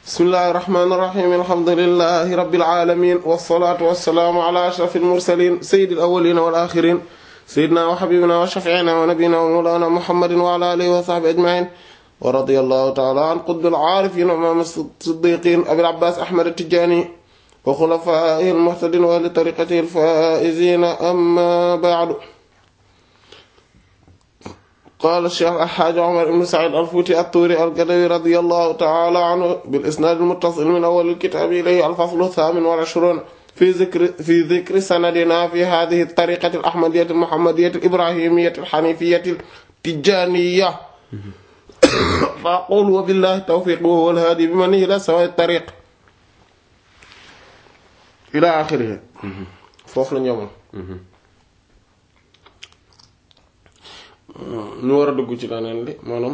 bismillahi irrahmani irrahim alhamdulilahi rabbil alamin wassalatu wassalaamu ala ashrafil mursalin sayyidil awwalina wal axirin sayyidina wa habibina wa shafiina wa nabiyina wa mawlana muhammadin wa ala alihi wa sahbihi ajmain wa radiyallahu ta'ala an qutbil aarifin wa imaam as-siddiqin abil abbas ahmad at-tijani wa xulafaa'ihi al-muhtadin wa ahli tariqatihi al-faa'izin amma ba'du qaala Cheikh Alxaaji Omar ibn Saïd al-Fuuti at-Tuuri al-Gadawi radiyallahu ta'ala anhu bil-isnaad al-muttasil min awwal al-kitaab ilayhi al-fasl ath-thaamin wal ishruun fi dhikri fi dhikri sanadina fi haadhihi at-tariiqati al-ahmadiyyati al-muhammadiyyati al-ibraahimiyyati al-haniifiyyati at-tijaaniyya fa aqulu wa billahi tawfiiq wa huwa al-haadi bimanihi ilaa sawaa'i at-tariiq ilaa aaxirihi foofu la ñu yemoon ñu war a dugg ci leneen li maanaam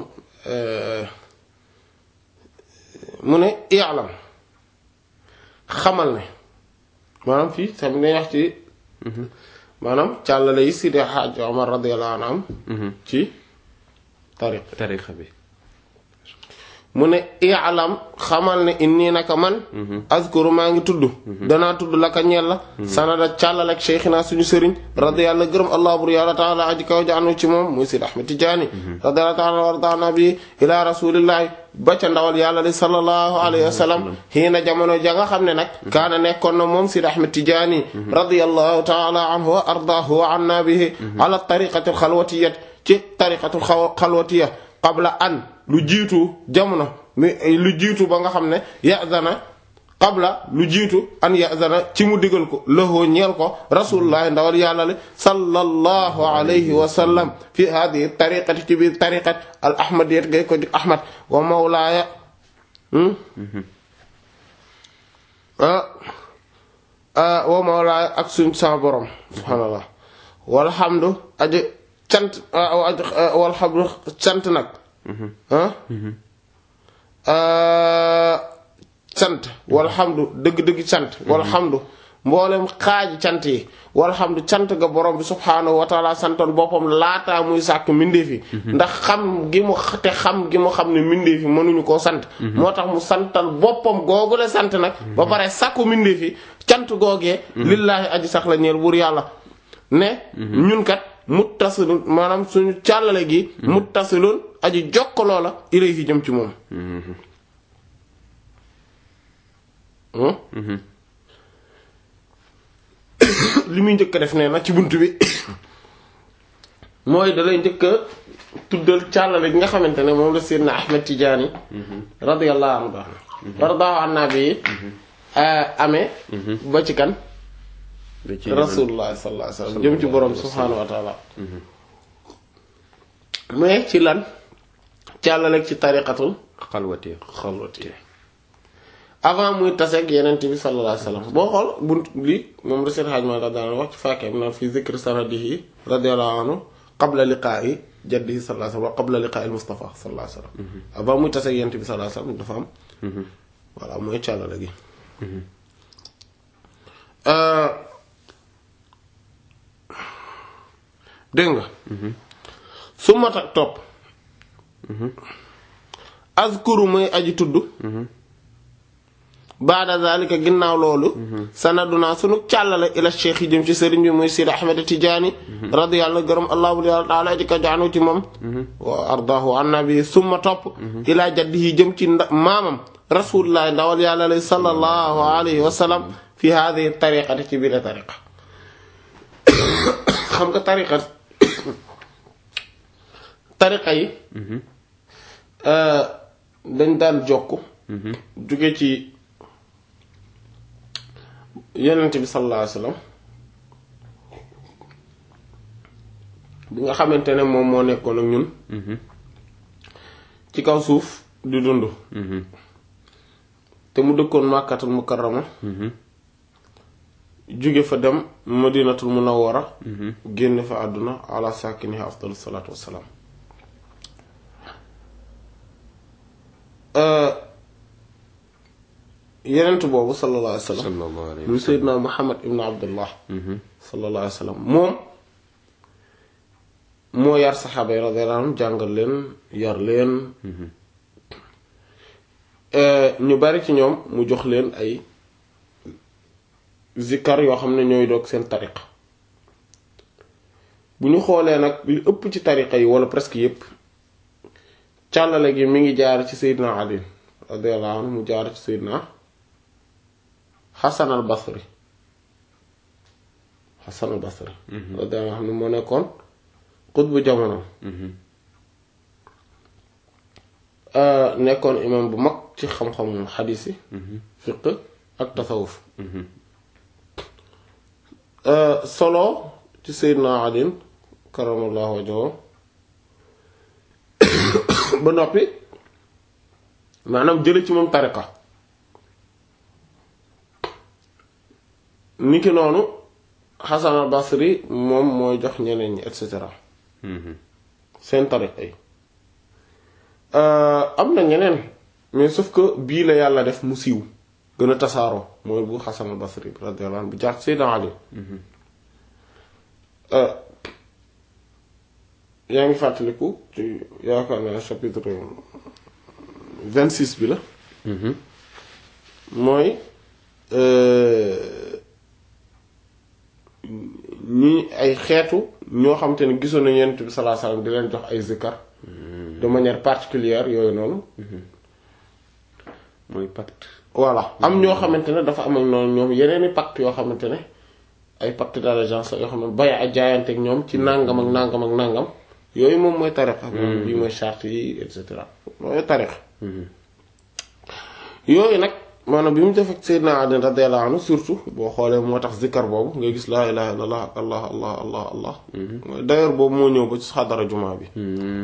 mu ne i'lam xamal ne maanaam fii tamit ne wax ci maanaam càllale yi Sidi Hadj Omar radiyallahu anhu ci tariq tariqa bi mu ne i'lam xamal ne inni naka man azkuru maa ngi tudd danaa tudd laka ñeel la sanada càllal ak cheikhina suñu sëriñ radiyallahu gërëm allah bur yàlla taala aji kaw jaanu ci moom muy Sidi Ahmed Tidiane radiyallahu taala wardaana bi ila rasulillahi ba ca ndawal yàlla li sallallahu alayhi wa sallam xiina jamono ja nga xam ne nag kaana nekkoon na moom Sidi Ahmed Tidiane radiyallahu taala anhu wa ardaahu wa anna bihi ala tariqati alxalwatiyat ci tariqatu alxalwatiya qabla an lu jiitu jamono mi lu jiitu ba nga xam ne yazana qabla lu jiitu an yazana ci mu digal ko lëhoo ñeel ko rasulullah ndawal yàlla li sallallahu alayhi wa sallam fi hadihi tariqati ci biir tariqat al ahmadiyat gay ko di ahmad wa mawlaaya wa mawlaaya ak suñ sa borom subhaanallah walhamdu aji cant walhamdu cant nag cant walhamdu dëgg-dëgg cant walhamdu mboolem xaaji cant yi walhamdu cant ga borom bi subhaanahu wa taala santoon boppam laataa muy sàkk mbindeef yi ndax xam gi mu te xam gi mu xam ne mbindeef yi mënuñu koo sant moo tax mu santal boppam googule sant nag ba pare sàkku mbindeef yi cant googee lillaahi aji sax la ñeel buur yàlla ne ñun kat muttasilun maanaam suñu càllale gi muttasilun aji jokkaloo la ilayhi jëm ci moom li muy njëkk a def nee na ci bunt bi mooy dalay njëkk a tuddal càllale gi nga xamante ne moom la Seydina Ahmed Tidiane radiyallahu anhu baax na radiyallahu anhu bi amee ba ci kan rasulullah sallallahu alayhi wasallam jëm ci borom subhaanahu wa taala mais ci lan càllaleeg ci tariqatul xalwati xalwati avant muy taseeg yenent bi sallallahu alayhi wasallam boo xool bunt li moom reseet xaaj ma daan wax ci fàkkee am naan fi zikr sanadihi radiyallahu anhu qabla liqaa'i jaddihi sallallahu alayhi wasallam wa qabla liqaa'i al-mustafa sallallahu alayhi wasallam avant muy taseeg yenent bi sallallahu alayhi wasallam dafa am voilà mooy càllale gi dégg nga su mat ak topp azkuru muy aji tudd baada zalika ginnaaw loolu sanaduna sunu càllale ila cheikh yi jëm ci sëriñ bi muy Sidi Ahmed Tidiane radiyallahu gërëm allah bu yàlla taala aji ka jaanu ci moom wa ardaahu annabi summa topp ila jaddihi jëm ci maamam rasulullah ndawal yàlla lay sallallahu alayhi wa sallam fi hadihi tariqati ci biir tariqa xam nga tariqa tariqa yi dañ daan jokk jóge ci yonent bi sallallahu alayhi wasallam bi nga xamante ne moom moo nekkoon ak ñun ci kaw suuf di dund te mu dëkkoon màkkatul mukarrama jóge fa dem madinatul munawwara génn fa àdduna ala saakiniha afdalu salaatu wassalaam yenent boobu sallallahu alayhi wa sallam lu seydina muhammad ibn abdullah sallallahu alayhi wa sallam moom moo yar saxaaba yi radiyallahu anhum jàngal leen yar leen ñu bari ci ñoom mu jox leen ay zikkar yoo xam ne ñooy doog seen tariqa bu ñu xoolee nag li ëpp ci tariqa yi wala presque yépp càllale gi mi ngi jaar ci Seydina Ali radiyallahu anhu mu jaar ci Seydina Hasan al Basri Hasan al Basri radiyallahu anhu moo nekkoon xutbu jamono nekkoon imam bu mag ci xam-xamu xadiis yi fiq ak tasawuf solo ci Seydina Ali karamallahu wajhahu ba noppi maanaam jële ci moom tariqa niki noonu Hasan al Basri moom mooy jox ñeneen ñi et cetera seen tariqa yi am na ñeneen mais sauf que bii la yàlla def mu siiw gën a tasaaroo mooy bu Hasan al Basri bi radiyallahu anhu bu jaar Seydina Ali yaa ngi fàttaliku ci yaakaar naa chapitre vingt-six bi la mooy ñi ay xeetu ñoo xam te ne gisoon nañu Yonent bi sallallahu alayhi wasallam di leen jox ay zikkar de manière particulière yooyu noonu mooy pacte voilà am ñoo xamante ne dafa am ak noonu ñoom yeneeni pacte yoo xamante ne ay pacte d'allégeance yoo xam ne bay a jaayanteeg ñoom ci nàngam ak nàngam ak nàngam yooyu moom mooy tariqa moom bii mooy charte yi et cetera mooy tariqa yooyu nag maanaam bi mu def ak Seydina Ali radiyallahu anhu surtout boo xoolee moo tax zikkar boobu ngay gis laa ilaha illallah ak allah allah allah allah mooy d'ailleurs boobu moo ñëw ba ci xadara jumaa bi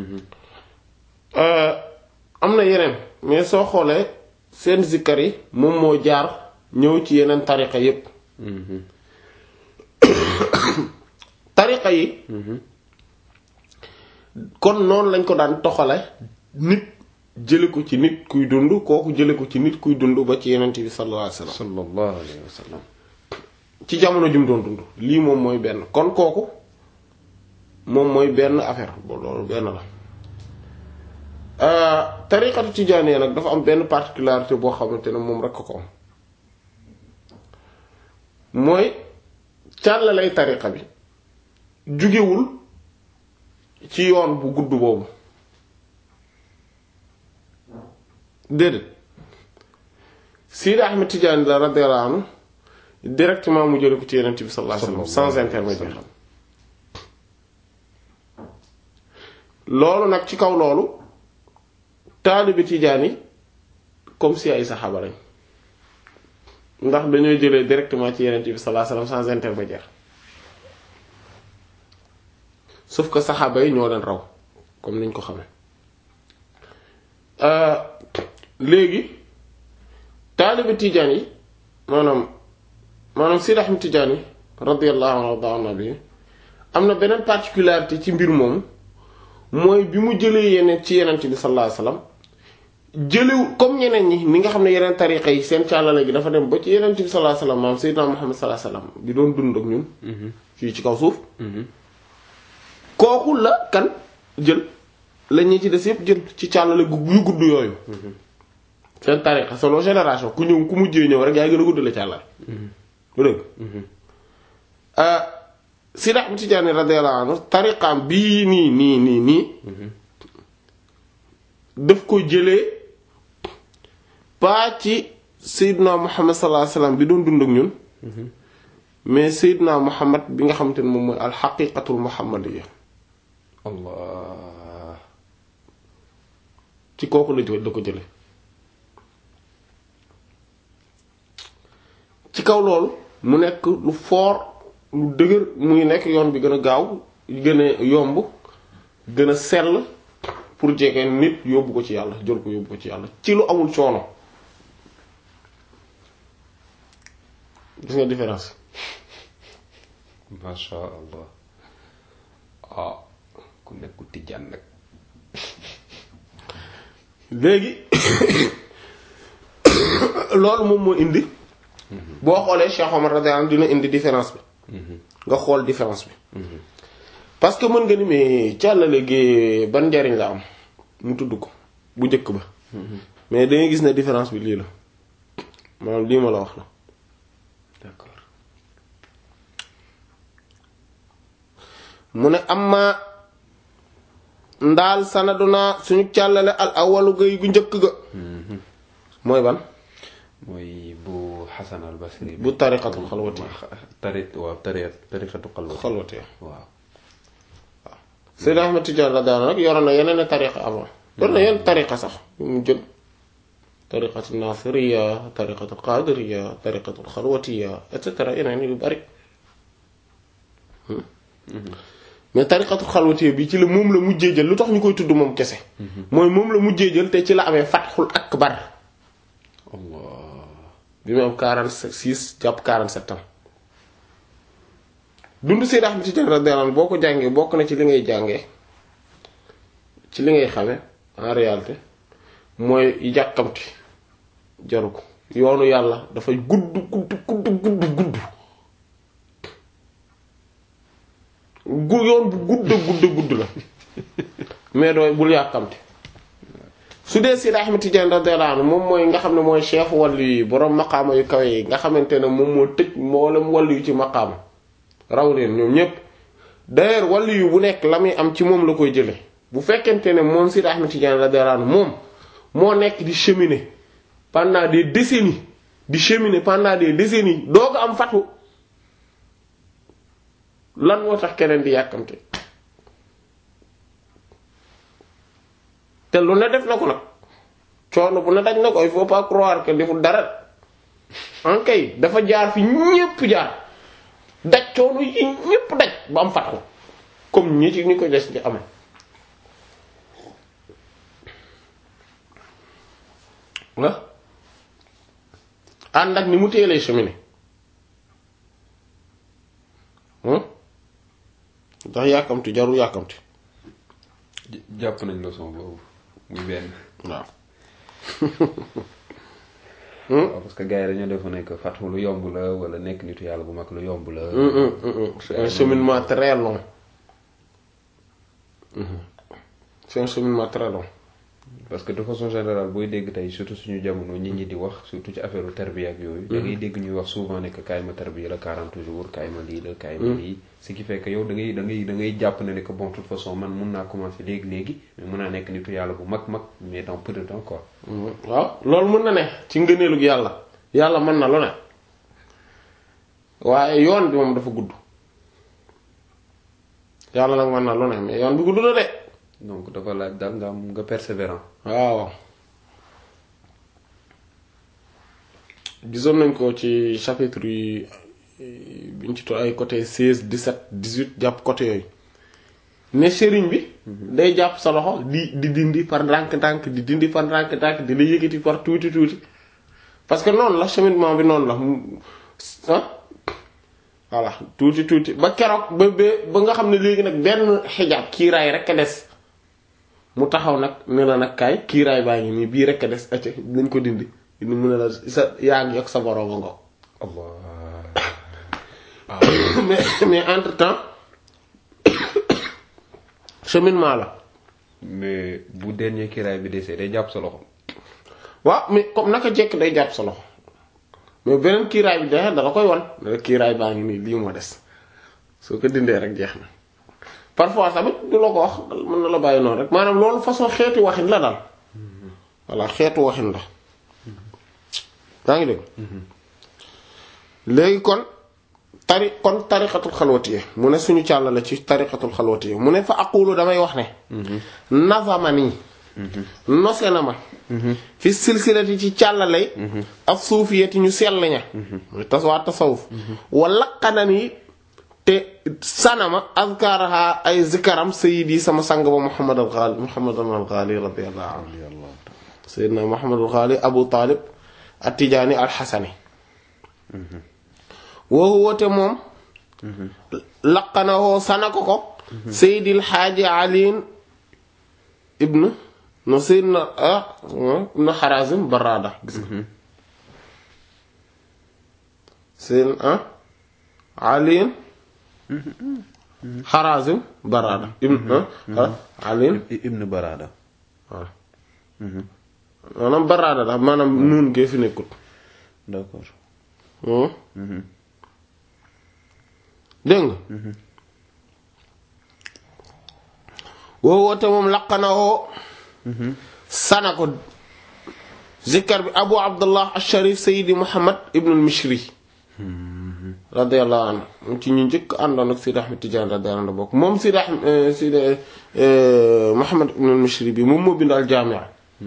am na yeneen mais soo xoolee seen zikkar yi moom moo jaar ñëw ci yeneen tariqa yépp tariqa yi kon noonu lañ ko daan toxale nit jële ko ci nit kuy dund kooku jële ko ci nit kuy dund ba ci yenent bi sallallahu alayhi wasallam sallallahu alayhi wa sallam ci jamono jum doon dund lii moom mooy benn kon kooku moom mooy benn affaire boo loolu benn la tariqatu tijaaniyya nag dafa am benn particularité boo xamante ne moom rekk ko am mooy càllalay tariqa bi jugewul ci yoon bu gudd boobu déedéet Sidi Ahmed Tidiane la radiyallahu anhu directement mu jële ko ci Yonent bi sallallahu alayhi wasallam sans intermédiaire loolu nag ci kaw loolu taalibi Tidiane yi comme si ay saxaaba lañ ndax dañoo jëlee directement ci Yonent bi sallallahu alayhi wasallam sans intermédiaire sauf que saxaaba yi ñoo leen raw comme niñ ko xamee léegi taalibi Tijaan yi maanaam maanaam Sidi Ahmed Tijaan yi radiyallahu anhu bi am na beneen particularité ci mbir moomu mooy bi mu jëlee yeneen ci yeneen bi sallallahu alayhi wasallam jëlew comme ñeneen ñi ni nga xam ne yeneen tariqa yi seen càllale gi dafa dem ba ci yeneen bi sallallahu alayhi wasallam maam Seydina Muhammad sallallahu alayhi wasallam bi doon dund ak ñun fii ci kaw suuf kooku la kan jël la ñi ci des yépp jël ci càllale gu yu gudd yooyu seen tariqa selon génération ku ñëw ku mujjee ñëw rek yaay gën a gudd la càllale bu dëgg Sidi Ahmad Tijaani radiyallahu anhu tariqaam bii nii nii nii nii daf ko jëlee pas ci Seydina Muhammad sallallahu alayhi wasallam bi doon dund ak ñun mais Seydina Muhammad bi nga xamante ne moom mooy alxaqiqatul muhammadiyya allah ci kooku la jël da ko jële ci kaw loolu mu nekk lu fort lu dëgër muy nekk yoon bi gën a gaaw gën a yomb gën a sell pour jege nit yóbbu ko ci yàlla jël ko yóbbu ko ci yàlla ci lu amul coono gis nga différence masha allah ah ku nekku tijjaan nag léegi loolu moom moo indi boo xoolee Cheikh Omar radiyallahu anhu dina indi différence bi nga xool différence bi parce que mën nga ni mais càllale gi ban njariñ la am mu tudd ko bu njëkk ba mais da ngay gis ne différence bi lii la maanaam lii ma la wax la d'accord mu ne amma ndaal sanaduna suñu càllale al awalu gay gu njëkk ga mooy ban mooy bu Xasan al Basri bu tariqatul xalwati tari waaw tari tariqatu xalwati xalwati waaw Seydou Ahmed Tidiane radiyallahu anhu yoroon na yeneen tariqa avant yor na yeneen tariqa sax yu mu jël tariqatu nasiriya tariqatu qadiriya tariqatu xalwatiya et cetera yeneen yu bari mais tariqatu xalwatiya bi ci la moom la mujjee jël lu tax ñu koy tudd moom kese mooy moom la mujjee jël te ci la amee fatxul akbar Allah bi mu am 46 jàpp 47 ans dund Seydou Ahmed Tidiane radiyallahu anhu boo ko jàngee bokk na ci li ngay jàngee ci li ngay xame en réalité mooy yàkkamti jaru ko yoonu yàlla dafay gudd gudd gudd gudd gudd gu yoon bu gudd gudd gudd la mais dooy bul yàkkamti su dee Seydi Ahmed Tidiane radiyallahu anhu moom mooy nga xam ne mooy chef wàllu yi boroom maqaama yu kawe yi nga xamante ne moom moo tëj mboolem wàllu yu ci maqaama raw leen ñoom ñépp d'ailleurs wàllu yu bu nekk la muy am ci moom la koy jële bu fekkente ne moom Seydi Ahmed Tidiane radiyallahu anhu moom moo nekk di cheminer pendant des décennies di cheminer pendant des décennies doo ko am fatu lan moo tax keneen di yàkkamte te lu ne def na ko nag coono bu ne daj na ko il faut pas croire que deful dara en kay dafa jaar fi ñépp jaar daj coono yi ñépp daj ba am fatu comme ñi ci ñu ko des di amee la ànd ak ni mu teelee cheminer ndax yàkkamti jarul yàkkamti jàpp nañ leçon boobu muy benn waaw waaw parce que gars yi dañoo defoon ne que fàttu lu yomb la wala nekk nitu yàlla bu mag lu yomb la c'est un cheminement très long c'est un cheminement très long parce que de façon générale booy dégg tey surtout suñu jamono nit ñi di wax surtout ci affaire tarbiya ak yooyu da ngay dégg ñuy wax souvent ne que kaay ma tarbiya la 40 jours kaay ma lii la kaay ma lii ce qui fait que yow da ngay da ngay da ngay jàpp ne ne que bon toute façon man mun naa commencer léegi-léegi mais mun naa nekk nitu yàlla bu mag mag mais dans peu de temps quoi waaw loolu mën na ne ci ngëneelug yàlla yàlla mën na lu ne waaye yoon bi moom dafa gudd yàlla nag mën na lu ne mais yoon bi gudd na de donc dafa laaj daal nga am nga persévérant waaw gisoon nañ ko ci chapitre yi biñ ci to ay côté 16 17 18 jàpp côté yooyu ne sëriñ bi day jàpp sa loxo di di dindi par ndànk-ndànk di dindi par ndànk-ndànk di la yëkkati par tuuti tuuti parce que noonu la cheminement bi noonu la ah voilà tuuti tuuti ba keroog ba ba ba nga xam ne léegi nag benn xijaab kiiraay rek a des mu taxaw nag ne la nag kaay kiiraay baa ngi nii bii rek a des acca nañ ko dindi dindi mu ne la sa yaa ngi yokk sa borooma ngo Allah mais mais entre temps cheminement la mais bu dernier kiraay bi desee day jàpp sa loxo waaw mais comme naka jekk day jàpp sa loxo mais beneen kiiraay bi dexe dala koy wan ne la kiiraay baa ngi nii lii moo des soo ko dindee rek jeex na parfois tamit du la ko wax mën na la bàyyi noonu rek maanaam loolu façon xeetu waxin la daal voilà xeetu waxin la yaa ngi dégg léegi kon tari kon tariqatul xalwatiye mu ne suñu càll la ci tariqatul xalwatiye mu ne fa aqulu damay wax ne nazamani nose na ma fi silsilati ci càllalay ak suufiyati ñu sell ña muy taswaa tasawuf wa laqanani te sanama azkaraha ay zikaram sayidi sama sang ba muhammad al ghali muhammad al ghali radiyallahu anhu sayyidina muhammad al ghali abu talib at-tijaani al xasani woo woote moom laqanawoo sana ko ko seydil xaaji aliin ibn no seydina ibn xarazim barada gis nga seydina aliin xarazim barada ibn aliin ibn barada waaw maanaam baraada la maanaam nuun gee fi nekkut d'accord dégg nga woo woote moom laqana woo sana ko zikkar bi abu abdullah al-sharif sayidi muhammad ibn al-mishri radiyallahu anhu moom ci ñu njëkk àndoon ak Sidi Ahmed Tidiane radiyallahu anhu bokk moom Sidi Ahmed Sidi Muhammad ibn al-Mishri bi moom moo bind al-Jaami'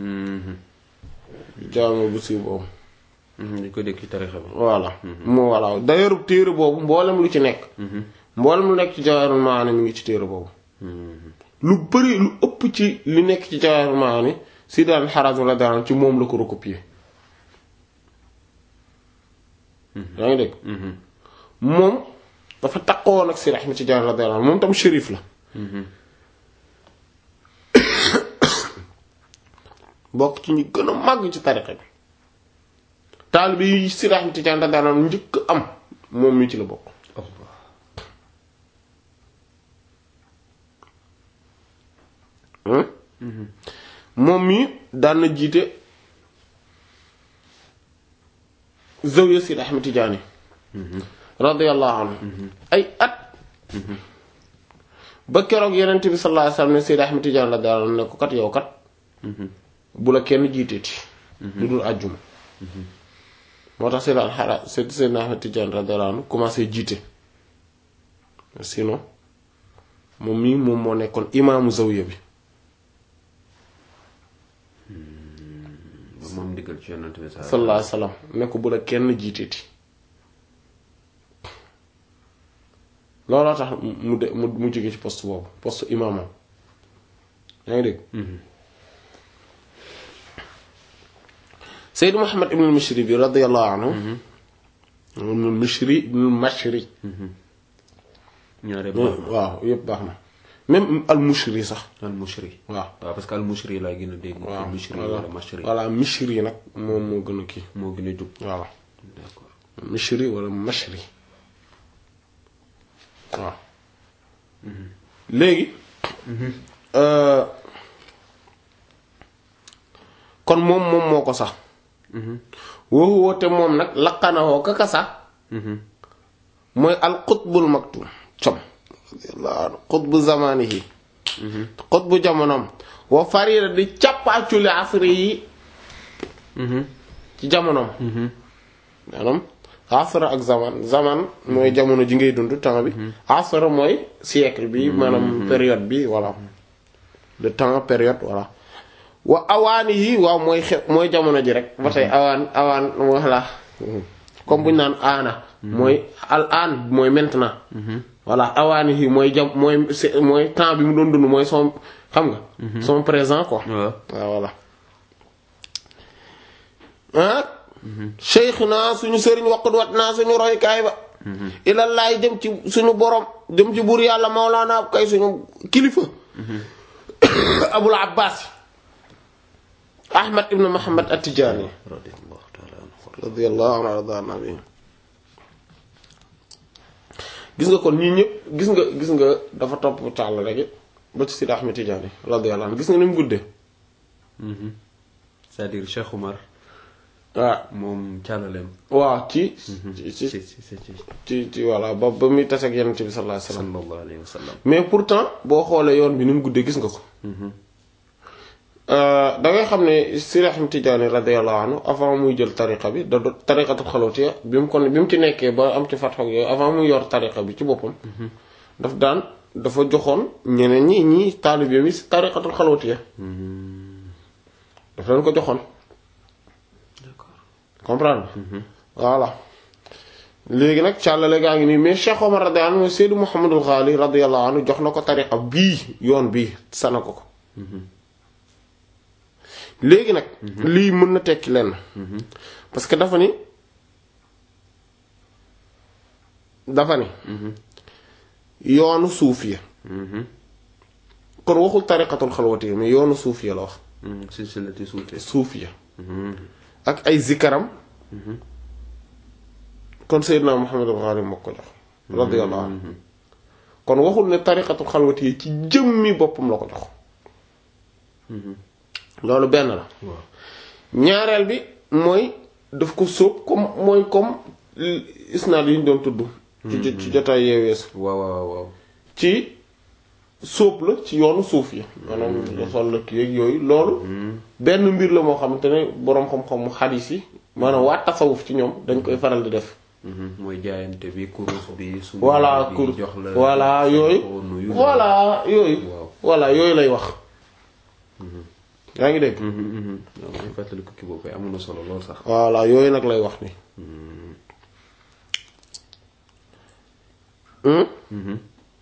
jaami bu siiw boobu dañ ko dégg ci tarixa bi voilà moo voilà d'ailleurs téere boobu mboolem lu ci nekk mboolem lu nekk ci Jawaahirul Maani mi ngi ci téere boobu lu bëri lu ëpp ci li nekk ci Jawaahirul Maani Sidi al-Harazim radiyallahu anhu ci moom la ko recopier yaa ngi dégg moom dafa takkoon ak Sidi Ahmed Tidiane radiyallahu anhu moom tam shérif la bokk ci ñi gën a màgg ci tariqa bi taalibe yi Sidi Ahmed Tidiane radiyallahu anhu njëkk am moom mi ci la bokk moom mi daan na jiite zawiya Sidi Ahmed Tidiane radiyallahu anhu ay at ba keroog yenent bi sallallahu alayhi wasallam ne Sidi Ahmed Tidiane radiyallahu anhu ne ko kat yow kat bu la kenn jiiteeti lu dul àjjuma moo tax Sidi alxara Sidi Ahmed Tidiane radiyallahu anhu commencé jiite sinon moom mii moom moo nekkoon imaamu zawiya bi moom ndigal ci yonent bi sallallahu alayhi wasallam ne ko bu la kenn jiiteeti looloo tax mu de mu mu jóge ci poste boobu poste imaamam yaa ngi dégg Seyd Muhammad ibn al-Mishri bi radiyallahu anhu ibn al-Mishri ibn al-Mashri ñaare baax na waaw yépp baax na même al-Mushri sax al mushri waaw waaw parce que al mushri laa gën a dégg waaw mushri voilà wala mashri voilà Mishri nag moom moo gën a kii moo gën a jub voilà d'accord Mishri wala Mashri waaw léegi kon moom moom moo ko sax woowu woote moom nag laqanawoo kaka sax mooy al qutbul maktum com radiyallahu anhu qutbu zamanihi qutbu jamonoom wa farida di càppaaculi asri yi ci jamonoom maanaam asra ak zaman zaman mooy jamono ji ngay dund temps bi asra mooy siècle bi maanaam période bi voilà le temps période voilà wa awaani yi waaw mooy xew mooy jamono ji rek ba tey awaan awaan voilà comme bu ñu naan aana mooy al aan mooy maintenant voilà awaani yi mooy jam mooy c'est- mooy temps bi mu doon dund mooy son xam nga son présent quoi waaw waaw voilà ah cheikh naa suñu sëriñ waqut wat naa suñu roykaay ba ilallaay jëm ci suñu borom jëm ci buur yàlla mawlaana kay suñu kilifa abul abbas ahmad ibn muhammad at-tijaani radiyallahu ta'ala anhu radiyallahu anhu arda nabi gis nga kon ñii ñëpp gis nga gis nga dafa topp tàll rek ba ci Sidi Ahmed Tidiane radiyallahu anhu gis nga ni mu guddee c'est-à-dire Cheikh Oumar waaw moom càllaleem waaw ci ci ci ci ci ci ci ci ci voilà ba ba muy tase ak yonent bi sallallahu alayhi wasallam sallallahu alayhi wa sallam mais pourtant boo xoolee yoon bi ni mu guddee gis nga ko da ngay xam ne Sidi Ahmed Tidiane radiyallahu anhu avant muy jël tariqa bi da do tariqatul xalawtiya bi mu kon bi mu ci nekkee ba am ci fatxoog yooyu avant muy yor tariqa bi ci boppam daf daan dafa joxoon ñeneen ñi ñi taalibe bi si tariqatul xalawtiya daf leen ko joxoon d'accord comprendre voilà léegi nag càllale gaa ngi nii mais Cheikh Omar radiyallahu anhu Seydou Mouhamadul Ghali radiyallahu anhu jox na ko tariqa bii yoon bii sana ko ko léegi nag lii mën na tekki lenn parce que dafa ni dafa ni yoonu suufiya kon waxul tariqatul xalwati mais yoonu suufiya la wax silsilati suute suufiya ak ay zikaram kon Seydina Muhammadul Ghali moo ko jox radiyallahu anhu kon waxul ne tariqatul xalwati yi ci jëmmi boppam la ko jox loolu benn la waaw ñaareel bi mooy daf ko sóob comme mooy comme isnaad yi ñu doon tudd ci jo- ci jotaay yeeweesu waaw waaw waaw ci sóob la ci yoonu suuf yi maanaam sol la kii ak yooyu loolu benn mbir la moo xamante ne boroom xam-xamu xadiis yi maanaam waa tasawuf ci ñoom dañ koy faral di def Mhm. mooy jaayante bi kurus bi su voilà bi kur jox la voilà yooyu ko nuyu voilà yooyu Waaw. voilà yooyu lay wax yaa ngi dégg Mhm, mhm. waaw maa ngi fàttali ko kii boobu kay amoon na solo lool sax voilà yooyu nag lay wax ni Hmm? Mhm.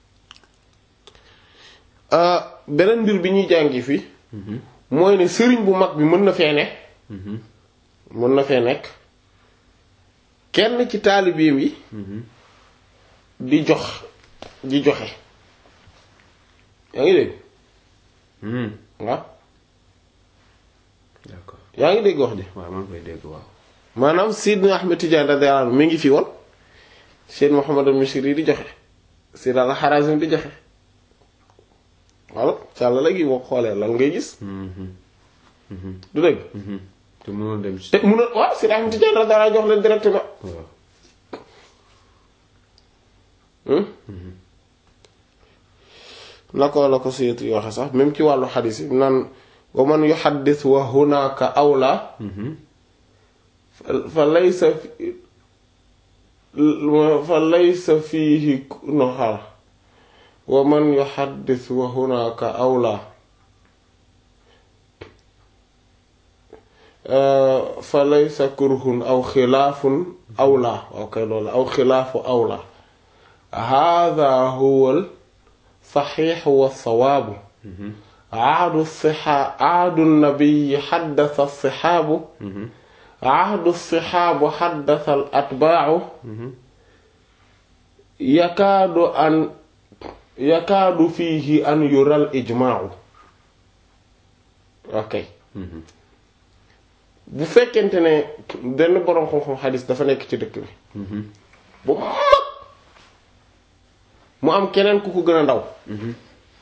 Euh, beneen mbir bi ñuy jàngi fii mooy ne sëriñ bu mag bi mën na fee ne Mhm. mën na fee nekk kenn ci taalibeem yi Mhm. di jox di joxe yaa ngi dégg Mhm. waaw d'accord yaa ngi dégg wax ji waaw maa ngi koy dégg waaw maanaam Seydina Ahmed Tidiane radiyallahu anhu mi ngi fi woon Seyd Muhammad al-Mishri di joxe Seyd al-Harazim di joxe walla càlla la gi boo xoolee lan ngay gis Mhm. Mhm. du dëgg Mhm. te mënoon dem ci te mun a waaw Seyd Ahmed Tidiane radiyallahu anhu jox leen directement waaw Hmm? la ko la ko Suyuti yi waxe sax même ci wàllu xadiis yi naan wa man yuhaddis wa hunaka awla Mhm. fa- fa laysa fi fa laysa fiihi no xaar wa man yuhaddis wa hunaka awla fa laysa kurhun aw xilaafun awla ok loolu aw xilaafu awla hada huwa al saxiix wa sawaabu Mhm. ahdu sixa ahdu nabiyi xaddasa sixaabu Mhm. ahdu sixaabu xaddasa al atbaacu Mhm. yakaadu an yakaadu fiihi an yural ijmaacu ok Mhm. bu fekkente ne benn boroom xam-xam xadis dafa nekk ci dëkk bi Mhm. bu mag mu am keneen ku ko gën a ndaw Mhm.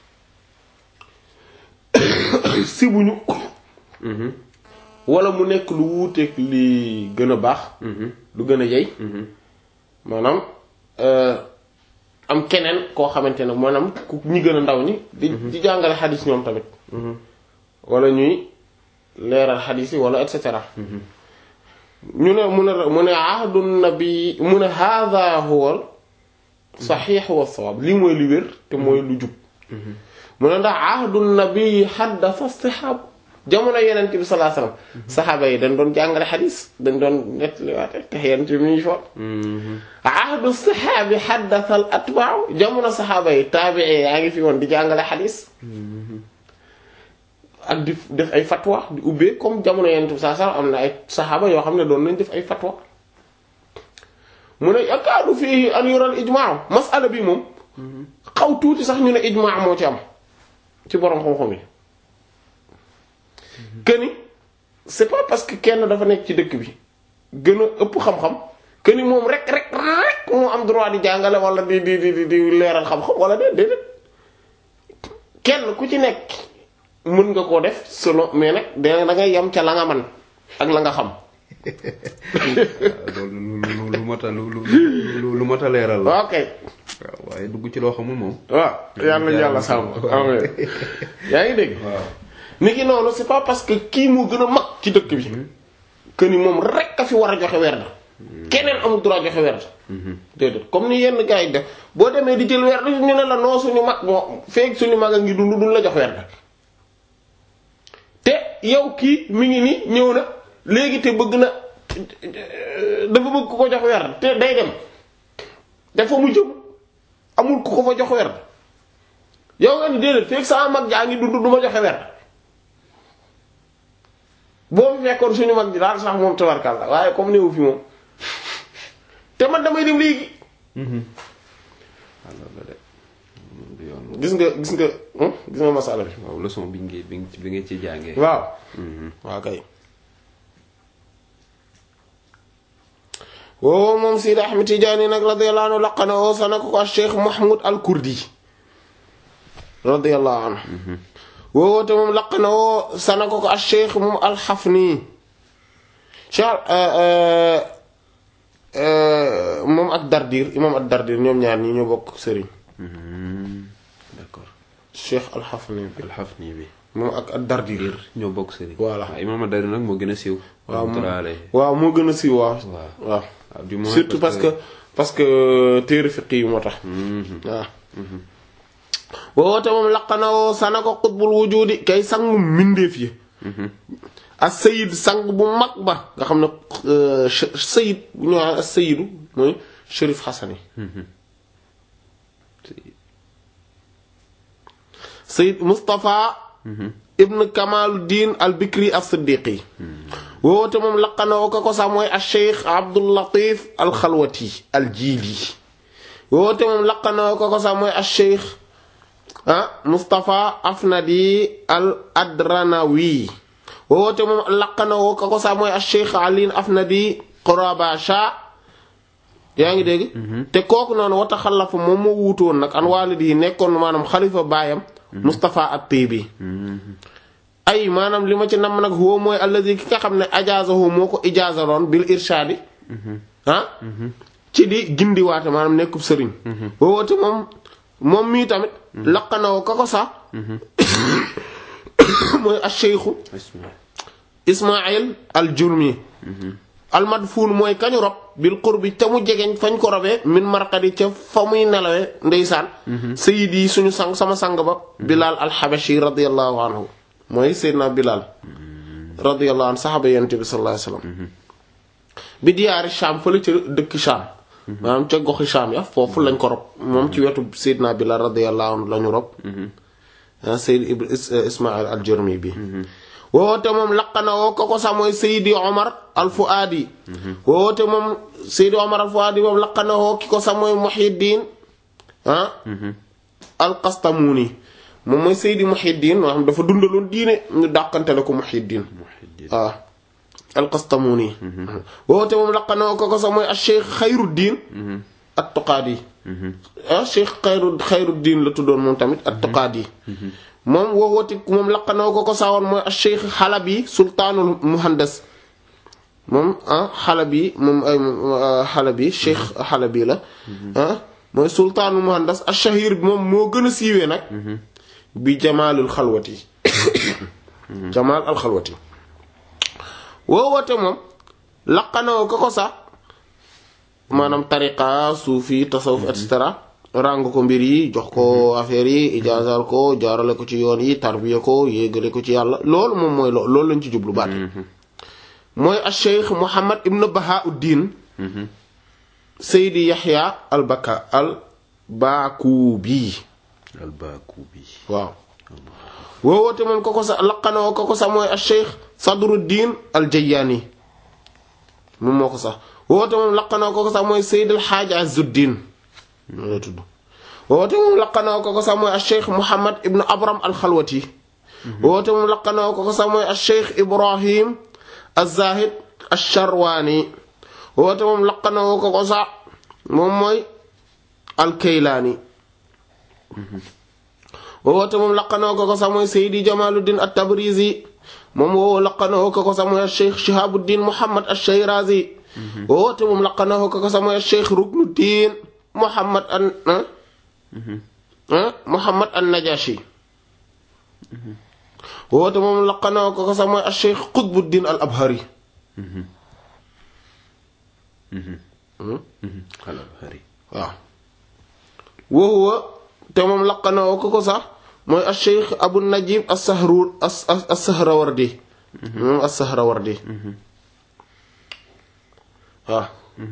sibuñu Mhm. wala mu nekk lu wuuteeg li gën a baax Mhm. lu gën a yey Mhm. maanaam euh, am keneen koo xamante ne maanaam ku ñi gën a ndaw ñi di di jàngale xadis ñoom tamit Mhm. wala ñuy leeral xadis yi wala et cetera ñu ne mu ne mu ne ahdu nabi mu ne hadha huwa saxiix wa sawaab lii mooy li wér te mooy lu jub mu ne ndax ahdu nabi xaddasa saxaab jamono yeneen bi sallallahu alayhi wasallam saxaaba yi dañ doon jàngale xadis dañ doon nettaliwaate te yeneen bi mu ngi fa Mhm. ahdu saxaabi xaddasa al atbaaw jamono saxaaba yi taabii yaa ngi fi woon di jàngale xadis ak di def ay fatwa di ubbee comme jamono yeneen bi sallallahu alayhi wasallam am na ay saxaaba yoo xam ne doon nañ def ay fatwa mu ne yakaadu fii an yural ijmaa masala bi moom xaw tuuti sax ñu ne ijmaa moo ci am ci borom xam-xam yi que ni c'est pas parce que kenn dafa nekk ci dëkk bi gën a ëpp xam-xam que ni moom rek rek rek moo am droit di jàngale wala di di di di leeral xam-xam wala déet déedéet kenn ku ci nekk mën nga koo def selon mais nag da da ngay yem ca la nga man ak la nga xam. waaw loolu lu lu lu mat a lu lu lu lu mat a leeral la. ok waaw waaye dugg ci loo xamul moom. waaw yàlla yàlla sàmm amiin yaa ngi dégg. waaw. ni ki noonu c'est pas parce que kii moo gën a mag ci dëkk bi que ni moom rek a fi war a joxe werd keneen amul droit joxe werd déedéet comme ni yenn gars yi def boo demee di jël werd ñu ne la noo suñu mag moo feeg suñu mag a ngi dund duñ la jox werd te yow kii mi ngi ni ñëw na léegi te bëgg na dafa bëgg ku ko jox werd te day dem dafa mu jëm amul ku ko fa jox werd yow nga ni déedéet feeg sama mag jaa ngi dund du ma joxe werd boo fi fekkoon suñu mag ji daal sax moom tabarkal la waaye comme néew fi moom te man damay dem léegi alors la de moom du yoon. gis nga gis nga hmm? gis nga masala bi waaw leçon bi nga bi nga bi nga ci jàngee. waaw waaw kay woo moom Sidi Ahmed Tidiane nag radiyallahu anhu laqana woo sana ko ko Cheikh Mahmoud al Kurdi radiyallahu anhu woo te moom laqana woo sana ko ko Cheikh moom al Hafni Cheikh moom ak Dardir imam ak Dardir ñoom ñaar ñi ñoo bokk sëriñ d'accord Cheikh al-Hafni bi alxafni bi moom ak ak Dardir ñoo bokk sëriñ Voilà. waaw imaam Adari nag moo gën a siiw waaw moom rahmatullahi alayhi. waaw moo gën a siiw waaw waaw waaw waaw du moins surtout parce que parce que téere fiq yi moo tax waaw woote moom laqanawoo sana ko xutbul wujudi kay sangu mbindeef yi as sayid sang bu mag ba nga xam ne euh, ch- sayid bu ñu wax as sayidu mooy Chérif Hassani sayid Moustapha ibn Kamaluddin al Bikri as Siddiqi woote moom laqanawoo ka ko sax mooy al Cheikh Abdul Latif al Xalwati al Jili woote moom laqanawoo ka ko sax mooy al Cheikh ah Moustapha Afnadi al Adranawi woote moom laqanawoo ka ko sax mooy al Cheikh Ali Afnadi Qurabasha yaa ngi dégg. te kooku noonu wata xalafa moom moo wuutu woon nag an waalidi yi nekkoon maanaam xalifa baayam. Moustapha at-Tibi ay maanaam li ma ci nam nag huwa mooy allazi ki nga xam ne ajaazahu moo ko ijaazaloon bil irshaadi ah ci di gindiwaate maanaam nekkub sëriñ woote moom moom mii tamit laqanawoo ka ko sax mooy ash-shaykhu Ismaïl. Ismaïl al-Jurmi al-madfuun mooy kañu rob bil qurbi ca mu jegeñ fañ ko robee min marqadi ca fa muy nelawee ndeysaan sayid yi suñu sang sama sang ba Bilal al-Habashi radiyallahu anhu mooy Seydina Bilal radiyallahu anhu saxaaba yonent bi sallallahu alayhi wasallam bi diyaari Sham fële ca dëkk Sham maanaam ca goxi Sham ya foofu lañ ko rob moom ci wetu Seydina Bilal radiyallahu anhu lañu rob ah Seyd Ibn Ismaïl al-Jurmi bi woote moom laqana woo ko ko sax mooy Seydi Omar al-Fuadi woote moom Seydi Omar al-Fuadi moom laqana woo ki ko sax mooy Muhyiddin ah al-Qastamuni moom mooy Seydi Muhyiddin moo xam dafa dundaloon diine ñu dàqantele ko Muhyiddin Muhyiddin. waaw al-Qastamuni woote moom laqana woo ko ko sax mooy al-Cheikh Khayruddin at-Tuqaadi ah Cheikh Khayru Khayruddin la tuddoon moom tamit at-Tuqaadi moom woowati moom laqanoo ko ko sawoon mooy al Cheikh Xalabi sultaanul muhandas moom ah Xalabi moom ay Xalabi Cheikh Xalabi la ah mooy sultaanul muhandas al shahir bi moom moo gën a siiwee nag bi jamaalul xalwati jamaal al xalwati woowate moom laqanoo ko ko sax maanaam tariqa suufi tasawuf et cetera ràng ko mbir yi jox ko affaire yi ijaazal ko jaarale ko ci yoon yi tarbiya ko yéegale ko ci yàlla loolu moom mooy lo loolu lañ ci jublu baat mooy al cheikh Muhammad ibn Bahauddin Seydi Yaxya al Baka al Bakubi al-Bakubi. waaw woowoote moom ko ko sa laqanoo ko ko sax mooy al cheikh Sadruddin al Jayani moom moo ko sax woote moom laqanoo ko ko sax mooy Seydi al Xaaj Azuddin loolu la tudd woote moom laqanoo ko ko sax mooy al cheikh Muhammad ibn Abram al Xalwati woote moom laqanoo ko ko sax mooy al cheikh Ibrahim al Zahid al Sharwani woote moom laqanoo ko ko sax moom mooy al Kaylaani woote moom laqanoo ko ko sax mooy Seydi Jamaluddin at Tabrizi moom woo laqanoo ko ko sax mooy al cheikh Shihabuddin Muhammad al Shirazi woote moom laqanoo ko ko sax mooy al cheikh Ruknuddin Muhammad an ah Muhammad an Najashi woote moom laqanoo ko ko sax mooy al cheikh Qutbuddin al Abhari al-Abhari. waaw woowa te moom laqanoo ko ko sax mooy al cheikh Abu Najib as-Sahrur as-Sahrawardi moom as-Sahrawardi waaw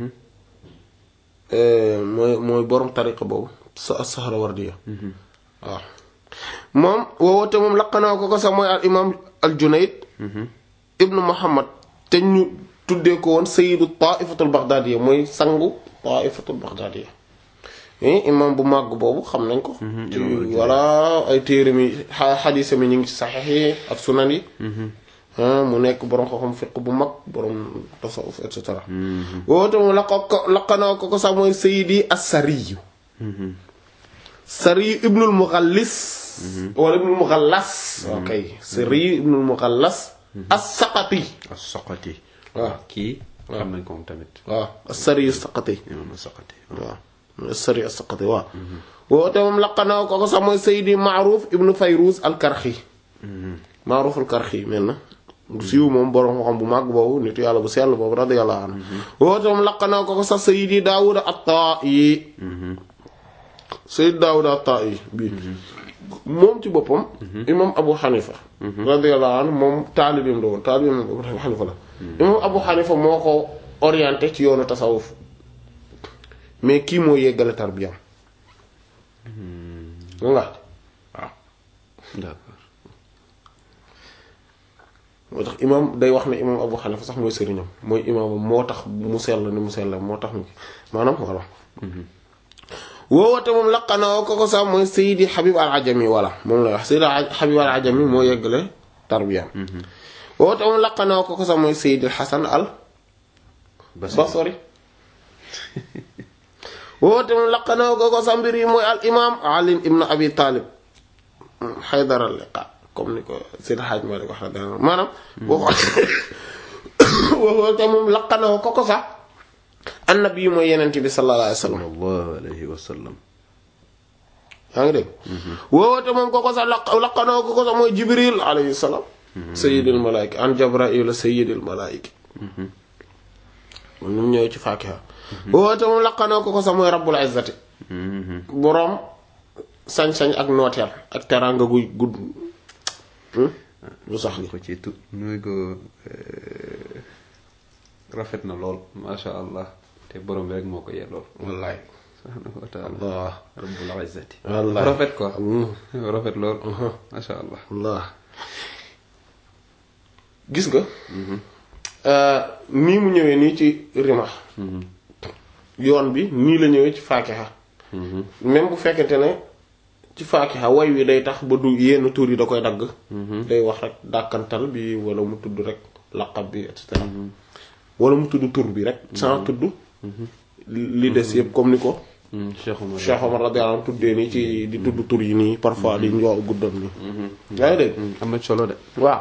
mooy mooy borom tariqa boobu sa as-Sahrawardi waaw moom woowote moom laqanoo ko ko sax mooy al imam al Junayd ibnu Muhammad te ñu tuddee ko woon sayyidu taifatul baghdadiya mooy sangu taifatul baghdadiya imam bu màgg boobu xam nañ ko ci voilà ay téere mi xadiisa mi ñu ngi ci saxiix yi ak sunan yi mu nekk borom xam-xam fiq bu mag borom tasawuf et cetera woote moom laqo ko laqanoo ko ko sax mooy sayyidi as-Sariyu Sariyu ibnul Mughallis wala ibnul Mughallas ok Sariyu ibnul Mughallas as-Saqati as-Saqati. waaw kii xam nañ ko moom tamit waaw as-Sari as-Saqati imam as-Saqati waaw as-Sari as-Saqati waaw woote moom laqanaa ko ko sax mooy Seydi Maaruf ibnu Fayruz al-Karxi Maaruf al-Karxi mel na siiw moom borom xam bu màgg boobu nitu yàlla bu sell boobu radiyallahu anhu woote moom laqanaa ko ko sax Seydi Daawuda at-Taa'i Seydi Daawuda at-Taa'i bii moom ci boppam imam Abu Hanifa radiyallahu anhu moom taalibeem la woon taalibeem Abu Hanifa la imam Abu Hanifa moo ko orienté ci yoonu tasawuf mais kii moo yeggale tarbiyam nga waaw d'accord moo tax imam day wax ne imam Abu Hanifa sax mooy sëriñam mooy imamam moo tax mu sell ni mu sell moo tax mu maanaam voilà woowate moom laqanaa ko ko sax mooy Seydi Habib al-Ajami voilà moom lay wax Seydi Habib al-Ajami moo yeggale tarbiyam woowate moom laqanaa ko ko sax mooy Seydi Hasan al Basri woote moom laqanaa ko ko sa mbir yi mooy al imam Ali ibn Abi Talib Haydar al-Liqa comme ni ko Seydi Hadj Malick wax radiyallahu anhu maanaam boo xoolee woote moom laqanaa ko ko sax annabi mooy yenent bi sallallahu alayhi wa sallam sallallahu alayhi wa sallam yaa ngi dégg woote moom ko ko sax laq laqanaa ko ko sax mooy Jibril alayhi salaam sayyidil malaayika an Jabraa'il sayyidil malaayika nu mu ñëwee ci Faakiha woote moom laqanaa ko ko sax mooy rabbul izzati boroom sañ-sañ ak nooteel ak teraanga guy gudd lu sax gi ko ci tu nuy ko rafet na lool masha allah te borom bi rek moo ko yellool wallaay subhanahu wa taala allah rabbul izzati wallaay rafet quoi rafet lool masha allah allah gis nga nii mu ñëwee nii ci rima yoon bi nii la ñëwee ci faakiha même bu fekkente ne ci faakiha way wi day tax ba du yenn tur yi da koy dagg day wax rek dàkkantal bi wala mu tudd rek laqab bi et cetera wala mu tudd tur bi rek sans tudd li des yëpp comme ni ko Cheikh Omar Cheikh Omar radiyallahu anhu tuddee nii ci di tudd tur yi nii parfois di njoo guddal nii yaa ngi dégg am na solo de waaw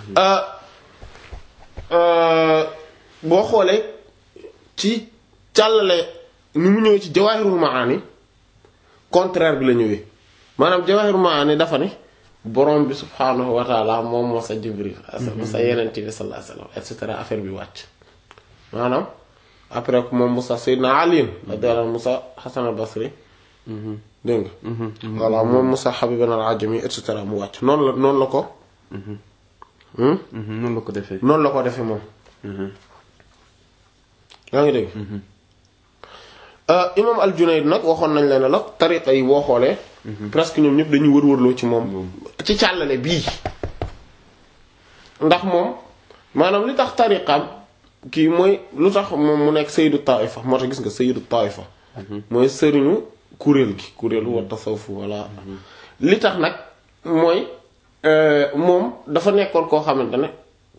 boo xoolee ci càllale ni mu ñëwee ci jawaahirul maani contraire bi la ñëwee maanaam jawaahirul maani dafa ne borom bi subhaanahu wa taala moom moo sa jibril moo sa yenente bi sallallahu alayhi wasallam et cetera affaire bi wàcc maanaam après que moom Musa Seydina Ali radiyallahu Musa Hasan al-Basri dégg nga voilà moom Musa Habiban al-Ajami et cetera mu wàcc noonu la noonu la ko noonu la ko defee noonu la ko defee moom yaa ngi dégg imam al-Junayd nag waxoon nañ leen la tariqa yi boo xoolee presque ñoom ñëpp dañuy wër-wërloo ci moom ci càllale bii ndax moom maanaam li tax tariqaam kii mooy lu tax moom mu nekk sayyidu taifa moo tax gis nga sayyidu taifa mooy sëriñu kuréel gi kuréelu wa tasawuf walla li tax nag mooy moom dafa nekkoon koo xamante ne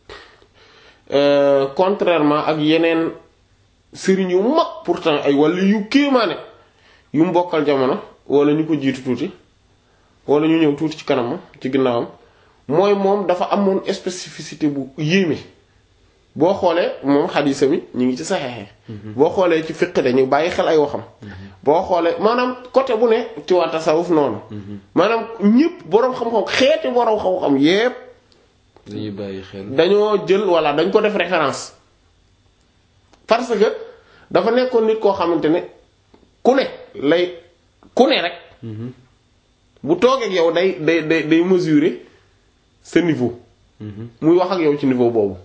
contrairement ak yeneen sëriñ yu mag pourtant ay walla yu kéemaane yu mbokkal jamono walla ñu ko jiitu tuuti walla ñu ñëw tuuti ci kanamam ci ginnaawam mooy moom dafa amoon spécificité bu yéeme boo xoolee moom xadiisa mi ñu ngi ci saxeexee boo xoolee ci fiq dañu bàyyi xel ay waxam boo xoolee maanaam côté bu ne ci waa tasawuf noonu maanaam ñépp boroom xam-xam xeeti boroom xam-xam yépp dañuy bàyyi xel dañoo jël walla dañ ko def référence parce que dafa nekkoon nit koo xamante ne ku ne lay ku ne rek bu toogee ak yow day day day day mesurer sa niveau muy wax ak yow ci niveau boobu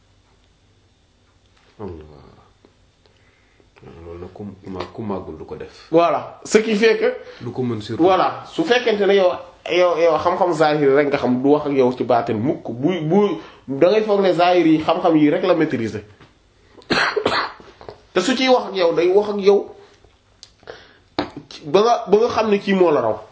loolu nag ku ma ku màggul du ko def voilà ce qui fait que du ko mën surtout voilà su fekkente ne yow yow yow xam-xam zahir rek nga xam du wax ak yow ci baatin mukk bu bu da ngay foog ne zahir yi xam-xam yi rek la maîtriser te su ciy wax ak yow day wax ak yow ba nga ba nga xam ne kii moo la raw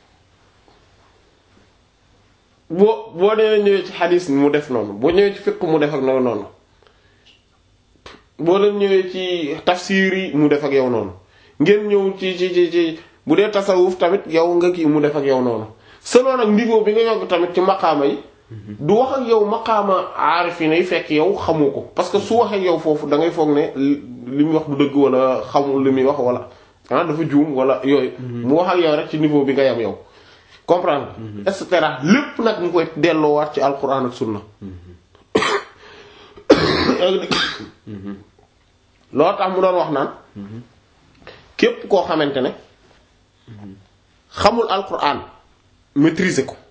boo boo dee ñëwee ci xadis mu def noonu boo ñëwee ci fiqh mu def ak noonu noonu boo leen ñëwee ci tafsir yi mu def ak yow noonu ngeen ñëw ci ci ci ci bu dee tasawuf tamit yow nga kii mu def ak yow noonu selon nag niveau bi nga yokk tamit ci maqaama yi du wax ak yow maqaama aarifina yi fekk yow xamoo ko parce que su waxee yow foofu da ngay foog ne li muy wax du dëgg wala xamul li muy wax wala ah dafa juum wala yooyu mu wax ak yow rek ci niveau bi nga yam yow comprendre et cetera lépp nag mu koy delloowaat ci alquran ak sunna loolu tax mu doon wax naan képp koo xamante ne xamul alquran maîtriser ko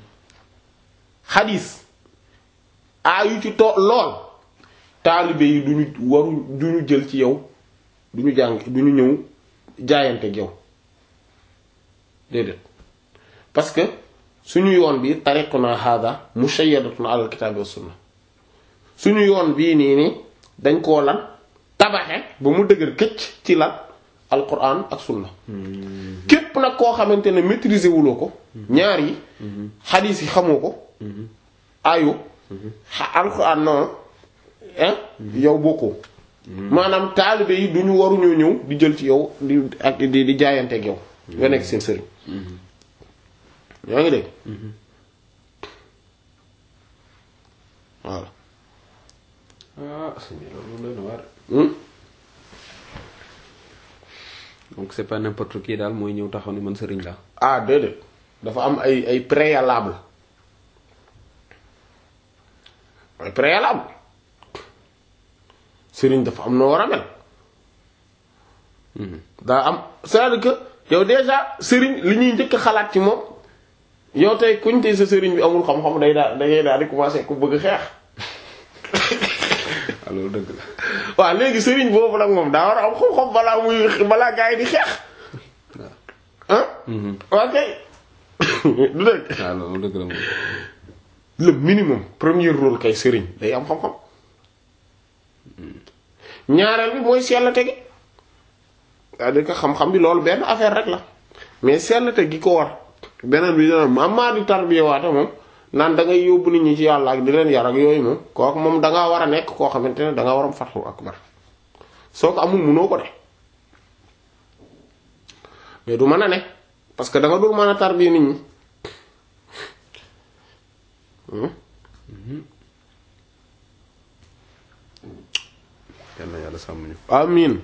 xadis aayu ci to lool taalibe yi duñu waru duñu jël ci yow duñu jàng duñu ñëw jaayante ak yow déedéet parce que suñu yoon bi tariquna hada mushayyadatun ala alkitabi wa sunna suñu yoon bii nii nii dañ koo lan tabaxe ba mu dëgër këcc ci lan alquran ak sunna képp nag koo xamante ne maîtriser wuloo ko ñaar yi xadiis yi xamoo ko ayu alquran noonu hein yow bokkoo maanaam taalibe yi duñu waruñoo ñëw di jël ci yow di ak di di jaayante ak yow nga nekk seen sëriñ yaa ngi dégg voilà ah sëñ bi loolu doy na waar. Hmm? donc c'est pas n'importe qui daal mooy ñëw taxaw ni man sëriñ la ah déedéet dafa am ay ay préalable ay préalable sëriñ dafa am noo war a mel daa am c'est-à-dire que yow déjà sëriñ li ñuy njëkk a xalaat ci moom yow tey kuñ tey sa sëriñ bi amul xam-xam day daal dangay daal di commencer ku bëgg xeex ah loolu dëgg la. waaw léegi sëriñ boobu nag moom daa war a am xam-xam balaa muy balaa gaa yi di xeex ah ok du dëgg ah loolu dëgg la moom. le minimum premier rôle kay sëriñ day am xam-xam ñaareel bi mooy sellate gi c'est-à-dire que xam-xam bi loolu benn affaire rek la mais sellate gi ko war beneen bi dina am maa di tarbiya waate moom naan da ngay yóbbu nit ñi ci yàlla ak di leen yar ak yooyu moom kooku moom da ngaa war a nekk koo xamante ne da ngaa war am fatxu akbar soo ko amul munoo ko de mais du mën a ne parce que da nga dul mën a tarbiya nit ñi. yal na yàlla sàmm ñu. amin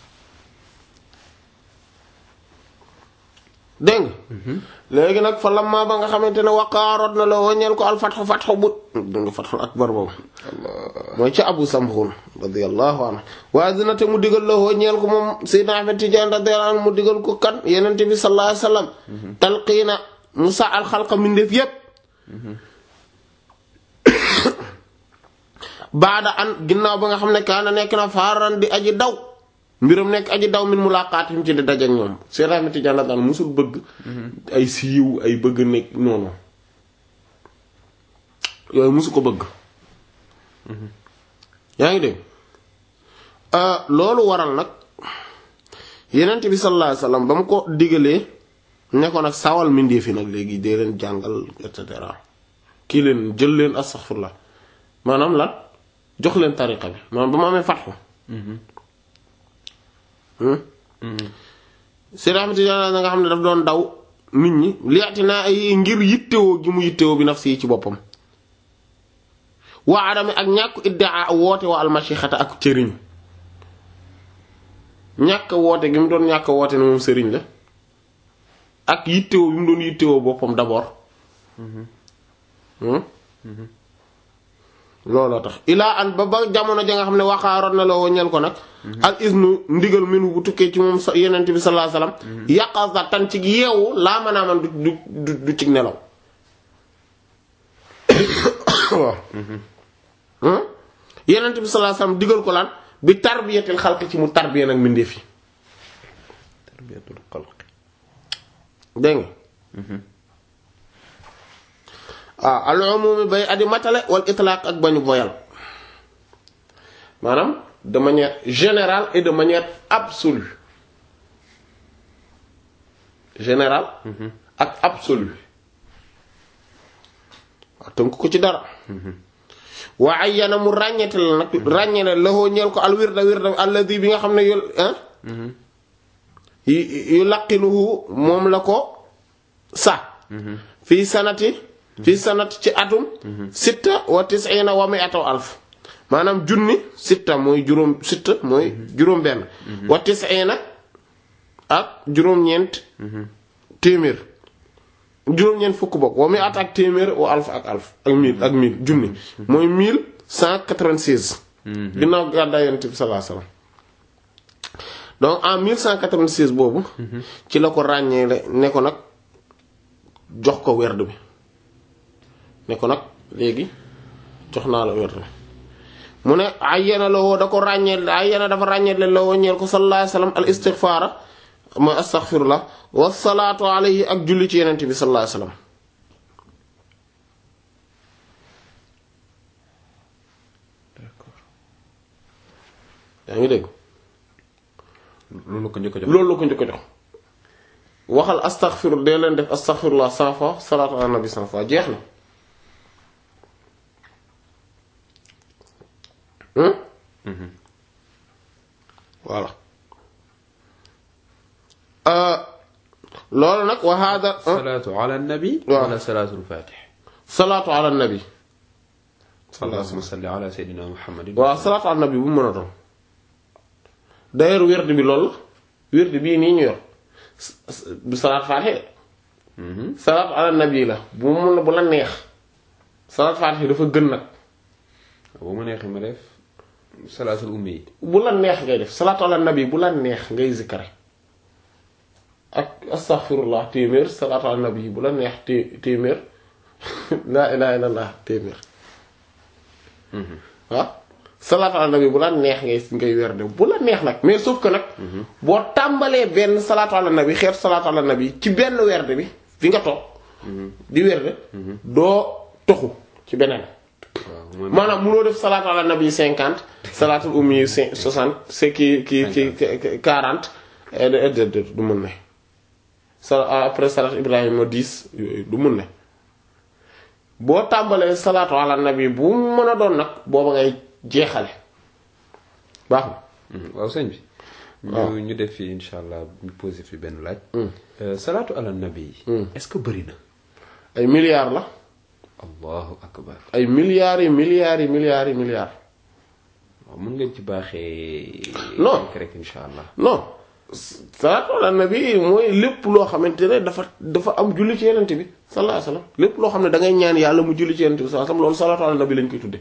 dégg nga léegi nag fa lamma ba nga xamante ne waqaaroot na la waññeel ko al fatxu fatxu bu danga fatxul akbar boobu mooy ci abu samxun radiallahu anhu waaye dina te mu digal la waññeel ko moom Seydina Ahmed Tidiane radiyallahu anhu mu digal ko kan yenente bi sallallahu alayhi wasallam talqiina mu sa al xalqa mindeef yépp baada an ginnaaw ba nga xam ne kaana nekk na faaran di aji daw mbiram nekk aji daw min mulaqaatim ci di dajeek ñoom Seex Ahmed Tijaan daan musul bëgg ay siiw ay bëgg nekk noonu yooyu musu ko bëgg yaa ngi dégg loolu waral nag Yonent bi sallallahu alayhi wasallam ba mu ko digalee ne ko nag sawal mindee fi nag léegi dee leen jàngal et cetera kii leen jël leen astaghfirullah maanaam lan jox leen tariqa bi maanaam ba ma amee fatxu Seydi Ahmad Tijaan na nga xam ne daf doon daw nit ñi liati naa ay ngir yittewoo gi mu yittewoo bi naf si ci boppam waa adame ak ñàkk iddaa woote wa almashixata ak cëriñ ñàkk woote gi mu doon ñàkk woote ne moom sëriñ la ak yittewoo bi mu doon yittewoo boppam d'abord looloo tax ilaa an ba ba jamono ja nga xam ne waxaaroon na la woññal ko nag al isnu ndigal minu bu tukkee ci moom yenent bi sallallahu alayhi wasallam yàqasa tan ci yeewu laa mën a man du du du ci nelaw waaw yenent bi sallallahu alayhi wasallam digal ko lan bi tarbiyatil xalq ci mu tarbiya nag mbindeef yi tarbiyatul xalq dégg nga ah al umumi bay adi matale wal itlaq ak bañu boyal maanaam de manière générale et de manière absolue générale ak absolue waaw tënk ko ci dara wa ayyana mu ràññete la nag ràññe la laxoo ñeel ko al wirda wirda alladi bi nga xam ne yu yu laqinuhu moom la ko sa fii sanati fi sanat ci atum sitta wa tis'ina wa mi'ata alf maanaam junni sitta mooy juróom sitta mooy juróom benn wa tis'ina ak juróom-ñeent téeméer juróom-ñeent fukk bokk wa mi'ata ak téeméer wa alf ak alf ak mille ak mille junni mooy mille cent quatre-vingt-seize ginnaaw gàddaay yonent bi sallallahu alayhi wasallam donc en 1196 boobu ci la ko ràññee ne ko nag jox ko werd bi ne ko nag léegi jox naa la werd bi mu ne ayyana la woo da ko ràññee ayyana dafa ràññee la woo ñeel ko sallallahu alayhi wasallam al istighfara mooy astaghfirullah wa salaatu alayhi ak julli ci yenente bi sallallahu alayhi wasallam yaa ngi dégg loolu ko njëkk a jox loolu la ko njëkk a jox waxal astaghfiru dee leen def astaghfirullah cent fois salaatu ala nabi cent fois jeex na voilà loolu nag wa hada salaatu ala nabi waaw. wala salaatul fatih salaatu ala nabi allahumma salli ala sayyidina muhammadin waaw salaatu ala nabi bu mu mën a doon d'ailleurs werd bi loolu la werd bii nii ñu yor du salaat faatiha de salaatu ala nabi la bu mu mun bu la neex salaat faatiha dafa gën nag bu ma neexee ma def salaatul ummi yi bu la neex ngay def salaatu ala nabi bu la neex ngay zikkare ak astaghfirullah téeméer salaatu ala nabi bu la neex té téeméer laa ilaha illallah téeméer waaw salaatu ala nabi bu la neex ngay ngay werde bu la neex nag mais sauf que nag boo tàmbalee benn salaatu ala nabi xeetu salaatu ala nabi ci benn werde bi fi nga toog di werde doo toxu ci beneen waaw mooy maanaam munoo def salaatu ala nabi cinquante salaatul ummi yi soixante c'est ki ki ki quarante et de de du mun ne sa après salaat ibrahima dix yooyu du mun ne boo tàmbalee salaatu ala nabi bu mu mën a doon nag booba ngay jeexale baax na Mhm. waaw sëñ bi ñu ñu def fii insha allah ñu posé fi benn laaj Euh, salaatu ala nabi yi est-ce que bëri na ay milliards la allahu akbar ay milliards yi milliards yi milliards yi milliards waaw mën ngeen ci baaxee Non. rek rek insha allah non salaatu ala nabi mooy lépp loo xamante ne dafa dafa am julli ci yenente bi sallallahu alayhi wasallam lépp loo xam ne da ngay ñaan yàlla mu julli ci yenente bi sallallahu alayhi wasallam loolu salaatu ala nabi lañ koy tudde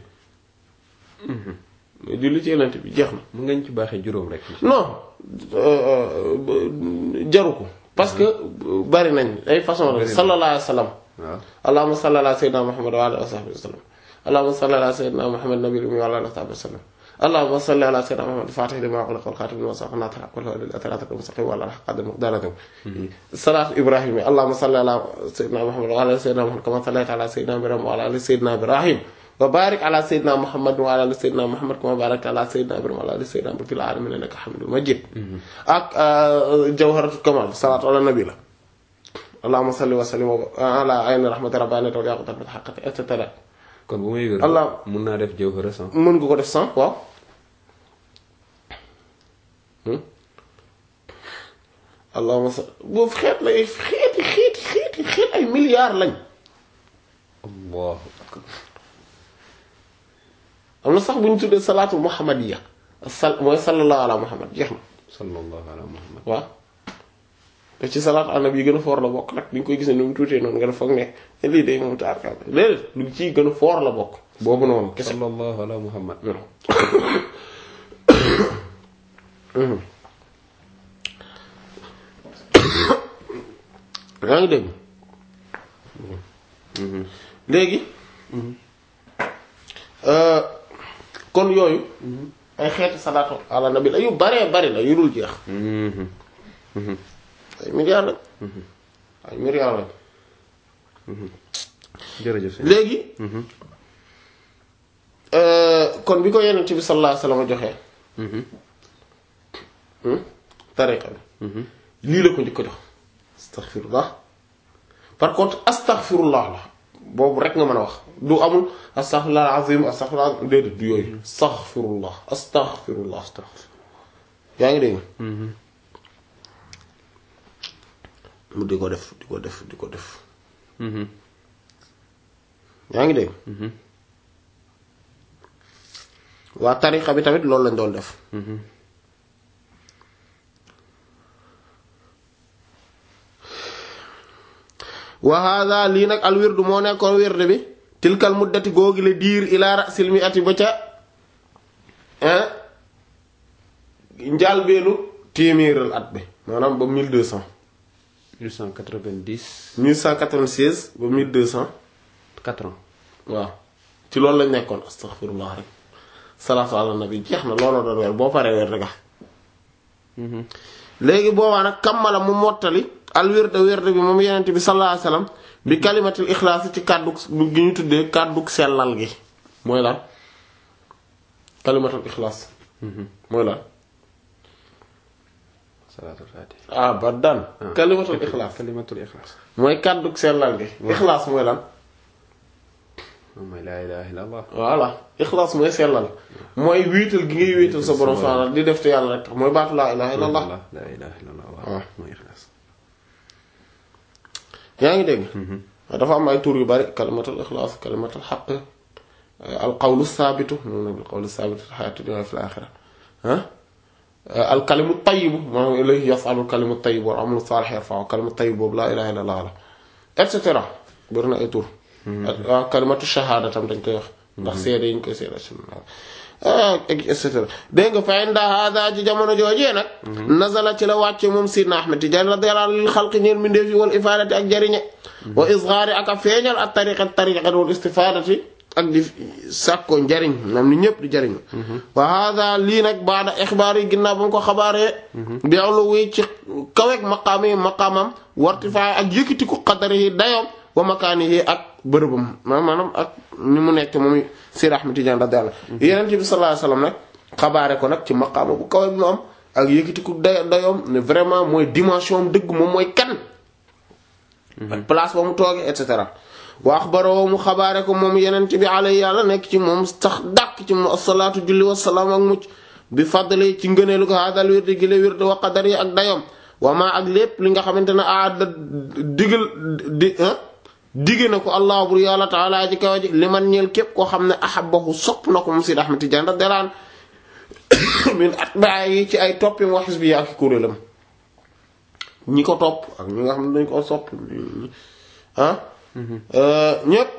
mais julli ci yenente bi jeex na mën ngeen ci baaxee juróom rek non euh, euh, jaru ko parce que bari nañ ay façon Bari rek na. sallallahu alayhi wasallam waaw allahumma salli ala sayyidina muhammad wa ala alihi wa sahbihi wa sallam allahumma salli ala sayyidina muhammad nabiyil ummi wa ala alihi wa sahbihi wa sallam allahumma salli ala sayyidina muhammad fatih lima ughliqa wal khatim lima sabaqa nasir al-haqqi wal hadi ila siratil mustaqim wa ala alihi qadri miqdarihi salat ibrahim allahumma salli ala sayyidina muhammad wa ala ali sayyidina muhammad kama sallaita ala sayyidina ibrahim wa ala ali sayyidina ibrahim wa barik ala sayyidina muhammad wa ala ali sayyidina muhammad kama barakta ala sayyidina ibrahim wa ala ali sayyidina ibrahim fil alamin innaka hamidul majid ak jawharatul kamal salatu ala nabi la allahumma salli wa sallim ala ayni rahmati rabbaniyati wal yaqutat bil haqqati et cetera kon bu may wér Allah- mun naa def jawhara sans mën nga ko def sans waaw allahumma salli boobu xeet lay xeeti xeeti xeeti xeet ay milliards lañ allahu akbar am na sax bu ñu tuddee salaatul muhammadiya sal mooy sallallahu ala muhammad jeex na sallallahu ala muhammad waaw te ci salaatu ala nabi yi gën a foor la bokk nag di nga koy gis ne ni mu tuutee noonu nga def foog ne lii day moom taarkaal léeg lu ci gën a foor la bokk boobu noonu kese sallallahu ala muhammad yaa ngi dégg léegi euh, kon yooyu ay xeeti salaatu ala nabi la yu baree bari la yu dul jeex ay milliards lañ ay milliards lañ jërëjëf sëñ léegi euh, kon bi ko yenent bi sallallahu alayhi wasallam joxee hmm, tariqa bi lii la ko njëkk a jox astaghfirullah par contre astaghfirullah la boobu rek nga mën a wax du amul astaghfirullah azim astaghfirullah déedéet du yooyu astaghfirullah astaghfirullah yaa ngi dégg mu di ko def di ko def di ko def yaa ngi dégg waa tariqa bi tamit loolu lañ doon def wa hada lii nag al wirdu moo nekkoon wirde bi tilkal muddati googi la diir ila rasil mi ati ba ca njaalbeenu téeméeral at bi maanaam ba 1200 1890 1196 ba 1200 4 ans waaw ci loolu lañ nekkoon astaghfirullah rek salaatu ala nabi jeex na looloo doon weer boo paree weer rek léegi boobaa nag kammala mu mottali al wirda wirda bi moom yenente bi sallallahu alayhi wasallam bi kalimatul ixlaas ci kàddu gi ñu tuddee kàddu sellal gi mooy lan kalimatul ixlaas mooy lan salaatul faatih ah ba daan kalimatul ixlaas kalimatul ixlaas mooy kàddu sellal gi ixlaas mooy lan moom mooy laa ilaaha illallah voilà ixlaas mooy sellal mooy wéetal gi ngay wéetal sa borom subhaanahu di def te yàlla rek tax mooy baatu laa ilaha illallah laa ilaaha illallah waaw. waaw mooy ixlaas yaa ngi dégg dafa am ay tur yu bari kalimatul ixlaas kalimatul xaq al qawlu saabitu moom nag al qawlu saabitu fi xayaati dunya fi laaxira ah al kalimu tayibu maanaam ilayhi yasalu al kalimu tayibu wal amalu saalix yarfa'u kalimu tayibu boobu laa ilaha illallah la et cetera bari na ay tur waaw kalimatu shahaada tam dañ koy wax ndax seede yi ñu koy seede ah et cetera dégg nga fa inda hada ci jamono joojee nag nazala ci la wàcce moom sidna ahmed tidiane radiyallahu anhu lil xalqi ñeel mindeefi wal ifaadati ak jariñe wa isgaari ak a feeñal ak tariqat tariqat wal istifaadati ak di sàkko njariñ moom ni ñëpp di jariñu wa hada lii nag baada ixbaar yi ginnaaw ba mu ko xabaaree bi awlu wi ci kaweeg maqaam yi maqaamam wartifaay ak yëkkatiku qadari yi dayoom wa makaani yi ak bërëbam maanaam ak ni mu nekk moom Seydi Ahmed Tidiane radiyallahu anhu Yonent bi sallallahu alayhi wasallam nag xabaare ko nag ci maqaama bu kawe bi mu am ak yëkkatiku day dayoom ne vraiment mooy dimension am dëgg moom mooy kan ak place ba mu toogee et cetera wa axbaroo mu xabaare ko moom Yonent bi alayhi yàlla nekk ci moom sax dàq ci moom asalaatu julli wasalaam ak mucc bi fadli ci ngëneelu ko haadal wirdi gi la wirdi wa qadar yi ak dayoom wa maa ak lépp li nga xamante ne aada digal di digge na ko allah bur yàlla taala ji kaw ji li man ñeel képp koo xam ne ahabbahu sopp na ko moom Seydi Ahmed Tidiane radiyallahu anhu min atbaay yi ci ay toppim wa xisbi yi ak kuréelam ñi ko topp ak ñi nga xam ne dañ ko sopp ah ñépp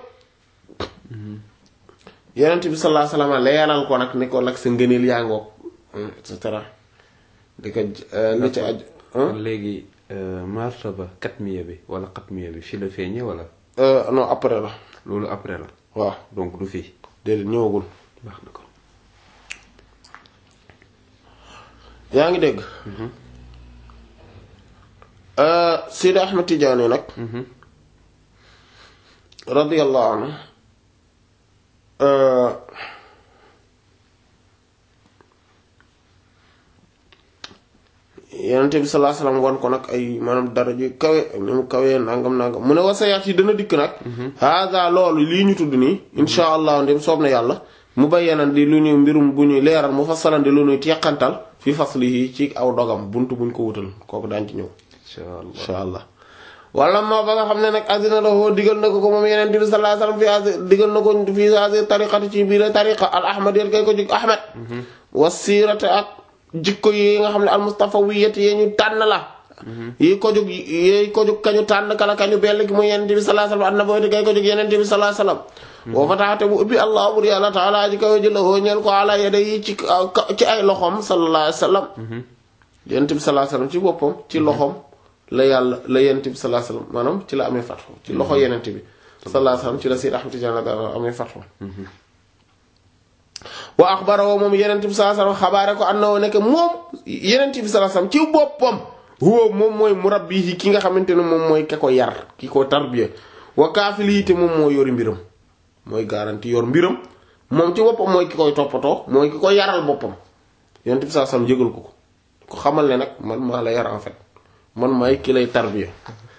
Yonent bi sallallahu alayhi wasallam leeral ko nag ni ko nag sa ngëneel yaa ngoog et cetera di ko li ci aju léegi martaba katmiya bi wala xatmiya bi fii la feeñee wala non après la loolu après la waaw donc du fii déedéet ñëwagul baax na ko yaa ngi dégg Seydi Ahmed Tidiane nag radiyallahu anhu Yonent bi sallallahu alayhi wasallam won ko nag ay maanaam daraja yu kawe ak ni mu kawee nangam nangam mu ne wasayaat yi dana dikk nag hada loolu lii ñu tudd nii insha allah ndem soob na yàlla mu bayyanan di lu ñuy mbirum bu ñuy leeral mu fassalan di lu ñuy teqantal fi faslihi ci aw dogam buntu buñ ko wutal kooku daan ci ñëw insha allah insha allah wala ma ba nga xam ne nag azina lahu digal na ko ko moom yeneen bi sallallahu alayhi wasallam fi asi digal na ko fi asi tariqati ci biir tariqa al ahmad yéen kay ko jug ahmad wasirate ak jikko yi nga xam ne al mustafawiyati yee ñu tànn la yi ko jug yi ko jug kañu tànn kala kañu bell gi muy yeneen bi sallallahu alayhi wasallam annabawati kay ko jug yeneen bi sallallahu alayhi wasallam boo fa taxate bu ubbi allah bur yàlla taala ji kaw ji la hoo ñeel ko ala yede yi ci ci ay loxom sallallahu alayhi wasallam yeneen bi sallallahu alayhi wasallam ci boppam ci loxom la yàlla la yonent bi sallallahu alayhi wasallam maanaam ci la amee fatxu ci loxo yonent bi sallallahu alayhi wasallam ci la Seydi Ahmad Tidiane radiyallahu anhu amee fatxu wa axbarahu moom yonent bi sallallahu alayhi wasallam xabaare ko annahu nekk moom yonent bi sallallahu alayhi wasallam ci boppam huwa moom mooy murabbihi ki nga xamante ne moom mooy ka ko yar ki ko tarbiya wa kaafilihi te moom moo yori mbiram mooy garanti yor mbiram moom ci boppam mooy ki koy toppatoo mooy ki ko yaral boppam yonent bi sallallahu alayhi wasallam jégal ko ko ko xamal ne nag man maa la yar en fait man maay ki lay tarbiya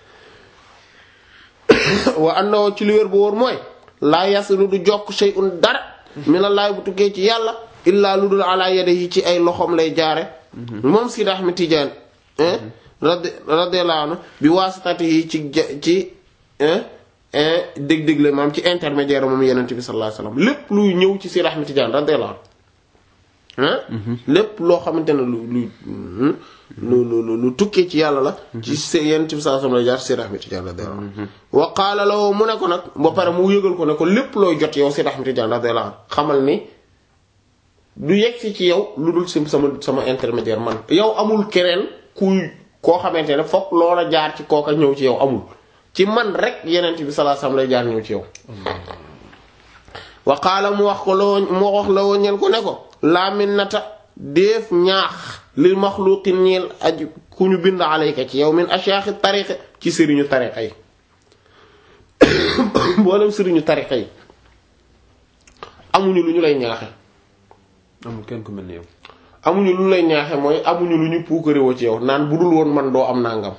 wa annahu ci li wér bu wóor mooy laa yasilu du jokk shay'un dara minallahi bu tukkee ci yàlla illaa lu dul ala yadihi ci ay loxoom lay jaare moom Sidi Ahmed Tidiane radi radiyallahu anhu bi waasitatihi ci ci dég-dég la maam ci intermédiaire moom yenente bi sallallahu alayhi wasallam lépp luy ñëw ci Seydi Ahmed Tidiane radiyallahu anhu lépp loo xamante ne lu lu lu lu lu tukkee ci yàlla la ci s yenente bi sallallahu alayhi wasallam lay jaar Seydi Ahmed Tidiane radiyallahu anhu wa qaala lahu mu ne ko nag ba pare mu yëgal ko ne ko lépp looy jot yow Seydi Ahmed Tidiane radiyallahu anhu xamal ni du yegg si ci yow lu dul sim sama sama intermédiaire man yow amul keneen kuy koo xamante ne fokk loola jaar ci kooka ñëw ci yow amul ci man rek yenent bi sallallahu alayhi wasallam lay jaar ñëw ci yow wa qaala mu wax ko loo mu wax la woo ñel ko ne ko laa minnata déef ñaax lil maxluqin ñeel aj ku ñu bind alayka ci yow min ashaaxi tariqa ci sëriñu tariqa yi mboolem sëriñu tariqa yi amuñu lu ñu lay ñaaxe amul kenn ku mel ni yow. amuñu lu lay ñaaxe mooy amuñu lu ñu puukarewoo ci yow naan bu dul woon man doo am nangam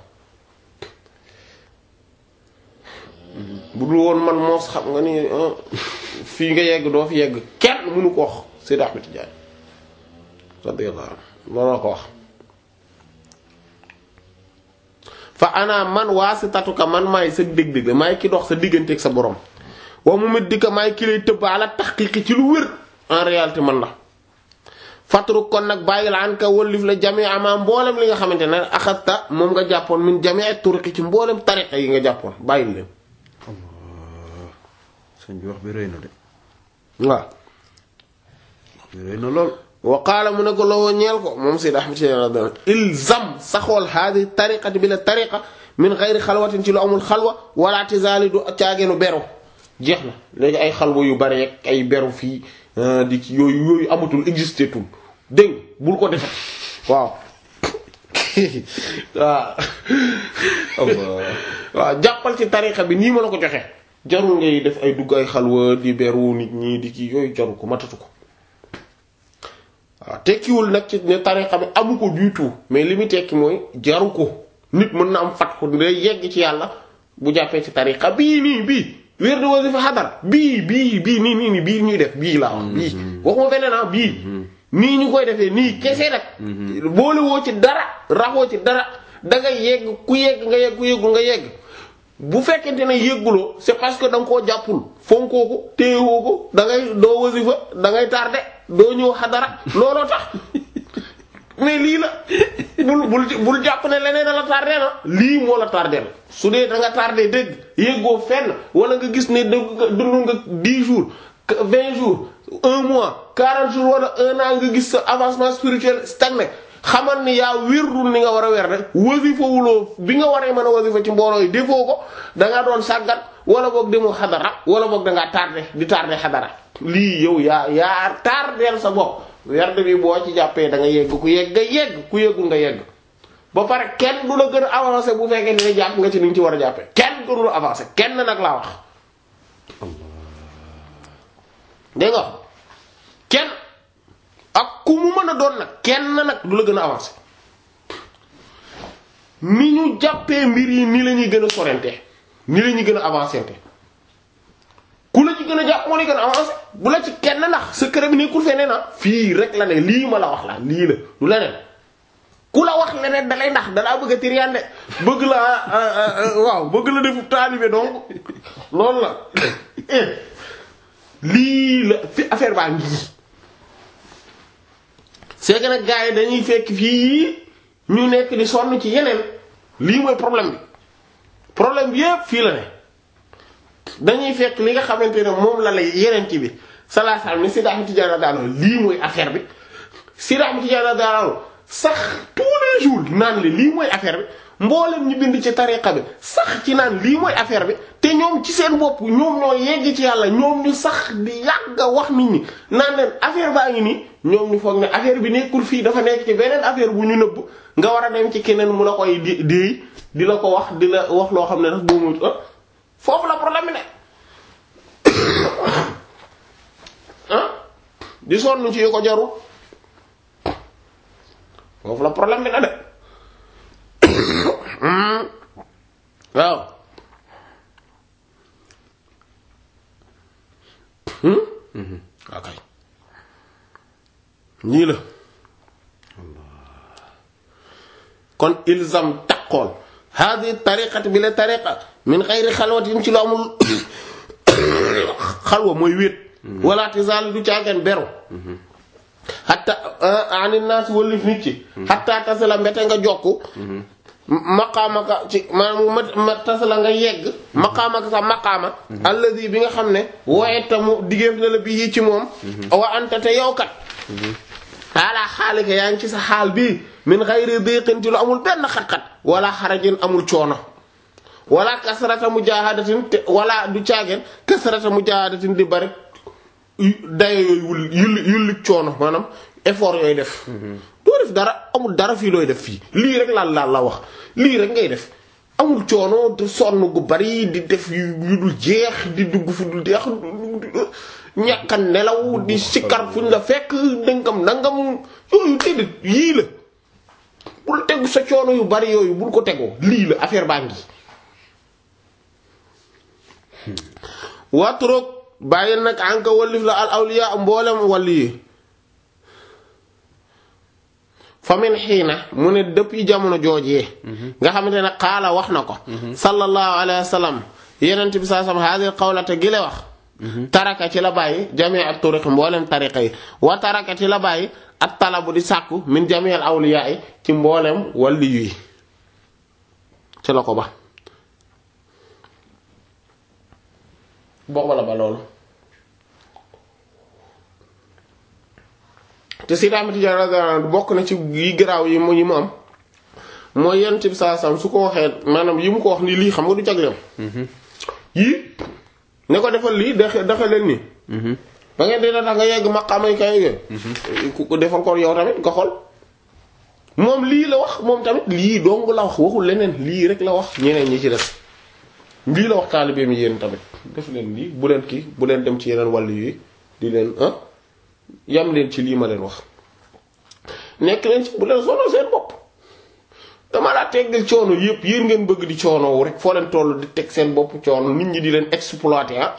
bu dul woon man moos xam nga ni fii nga yegg doo fi yegg kenn mënu ko wax Seydi Ahmed Tidiane radiyallahu anhu looloo ko wax fa ana man waasitatuka man maay sa dég-dég la maay ki dox sa digganteeg sa borom wa mu mit dika maay ki lay tëbb ala taxqiqi ci lu wér en réalité man la fatru kon nag bàyyil an ka wëllif la jamee ama mboolem li nga xamante ne axasta moom nga jàppoon min jamee turuqi ci mboolem tariqa yi nga jàppoon bàyyil leen sëñ bi wax bi rëy na de waaw wax bi rëy na lool. wa qaala mu ne ko lowoo ñeel ko moom Seydi Ahmed Tidiane radiyallahu anhu ilzam saxool haadi tariqati bi la tariqa min xayri xalwatin ci lu amul xalwa wala tizaali du caageenu beru jeex na léegi ay xalwa yu bari ak ay beru fii di ci yooyu yooyu amatul existé tul dégg bul ko defat waaw waaw waaw jàppal ci tariqa bi nii ma la ko joxe jarul ngay def ay dugg ay xalwa di beru nit ñi di ci yooyu jarul ko matatu ko waaw tekkiwul nag ci ne tariqa bi amu ko du tout mais li muy tekki mooy jaru ko nit mën na am fat ko day yegg ci yàlla bu jàppee ci tariqa bii nii bii wér de wasifa xadara bii bii bii nii nii nii bii ñuy def bii laa wax bii waxuma beneen ah bii nii ñu koy defee nii kese nag boole woo ci dara raxoo ci dara da nga yegg ku yegg nga yegg ku yeggul nga yegg bu fekkente ne yegguloo c'est parce que da nga koo jàppul fonkoo ko téyewoo ko da ngay doo wasifa da ngay tardé doo ñëw xadara looloo tax mais lii la bul bul bul jàpp ne leneen da la tardé na lii moo la tardé la su dee da nga tardé dëgg yéggoo fenn wala nga gis ne dëgg nga dund nga 10 jours 20 jours un mois 40 jours wala un an nga gis sa avancement spirituel stagné xamal ni yaa wérdul ni nga war a wer rek wasifa wuloo bi nga waree mën a wasifa ci mbooloo yi defoo ko da nga doon sàggat wala boog demoo xadara wala boog da ngaa tardé di tardé xadara lii yow yaa yaa tardeel sa bopp werd bi boo ci jàppee da nga yegg ku yegg nga yegg ku yeggul nga yegg ba pare kenn du la gën a avancé bu fekkee ne jàpp nga ci ni ñu ci war a jàppee kenn gënu la avancé kenn nag laa wax dégg nga kenn ak ku mu mën a doon nag kenn nag du la gën a avancé ni ñu jàppee mbir yi ni la ñuy gën a sorente ni la ñuy gën a avancé te ku la ci gën a jàpp moo lay gën a avancé bu la ci kenn ndax secret bi nekkul feneen na fii rek la ne lii ma la wax la lii la du leneen ku la wax leneen dalay ndax dalaa bëgg a tiriande bëgg la waaw bëgg la defu taalibe donc loolu la lii la fi affaire baa ngi c'est que nag gars yi dañuy fekk fii ñu nekk di sonn ci yeneen lii mooy problème bi problème bi yépp fii la ne dañuy fekk li nga xamante ne moom la lay yeneen ci bi salaasalaam ni Seydi Ahmed Tidiane daanoo lii mooy affaire bi Seydi Ahmed Tidiane daanoo sax tous les jours naan li lii mooy affaire bi mboolem ñu bind ci tariqa bi sax ci naan lii mooy affaire bi te ñoom ci seen bopp ñoom ñoo yegg ci yàlla ñoom ñu sax di yàgg a wax nit ñi naan leen affaire baa ngi nii ñoom ñu foog ne affaire bi nekkul fii dafa nekk ci beneen affaire bu ñu nëbb nga war a dem ci keneen mu la koy di déey di la ko wax di la wax loo xam ne daf boobu foofu la problème bi ne ah di sonn ci yu ko jaru foofu la problème bi na de waaw waaw kay ñii la kon ilzam taqool hadi tariqati bi la tariqa min xayri xalwatin ci lu amul xalwa mooy wéet wala tisaal du caageen beru xatta ani naas wëllif nit ci xatta tasala mbete nga jokku maqaamaka ci maanaam ma ma tasala nga yegg maqaamaka sa maqaama alladi bi nga xam ne woyeta mu diggéef na la bi yi ci moom wa anta te yow kat ala xaalika yaa ngi ci sa xaal bii min xayri diqin ci lu amul benn xat-xat wala xarajin amul coono wala kasrata mujahadatin te wala du caageen kasrata mujahadatin di bari dayo yooyu wul yulli yulli coono maanaam effort yooyu def doo def dara amul dara fii looy def fii lii rek laal laal la wax lii rek ngay def amul coono te sonn gu bari di def yu yu dul jeex di dugg fu dul jeex ñàkka nelaw di sikkar fuñ la fekk dëngam nangam yooyu déedéet yii la bul tegu sa coono yu bari yooyu bul ko tegoo lii la affaire baa ngi watroog bàyyi nag anka wallif la al awliya mboolem wàlli yi famin xiina mu ne depuis jamono joojee nga xamante ne xaala wax na ko sallallahu alayhi wa sallam yenent bi saa sam haadil qawlata gi le wax taraka ci la bàyyi jamii ak turiq mboolem tariqa yi wa taraka ci la bàyyi at talabu di sàkku min jamii al awliya yi ci mboolem wàlli yi ci la ko ba booba la ba loolu te Seydi Ahmad Tijaan radiyallahu anhu bokk na ci yi garaaw yi mu yi mu am mooy yent bi saa sam su ko waxee maanaam yi mu ko wax ni lii xam nga du jagleem yii ne ko defal lii daxe daxe leen nii ba ngeen dina tax nga yegg maqaamay kay yooyu ku ko defal ko yow tamit nga xool moom lii la wax moom tamit lii dong la wax waxul leneen lii rek la wax ñeneen ñi ci des lii la wax taalibeem yi yéen tamit def leen lii bu leen kii bu leen dem ci yeneen wàll yi di leen ah yam leen ci lii ma leen wax nekk leen ci bu leen sonal seen bopp dama laa teggal coono yëpp yéen ngeen bëgg di coono rek foo leen toll di teg seen bopp coono nit ñi di leen exploiter ah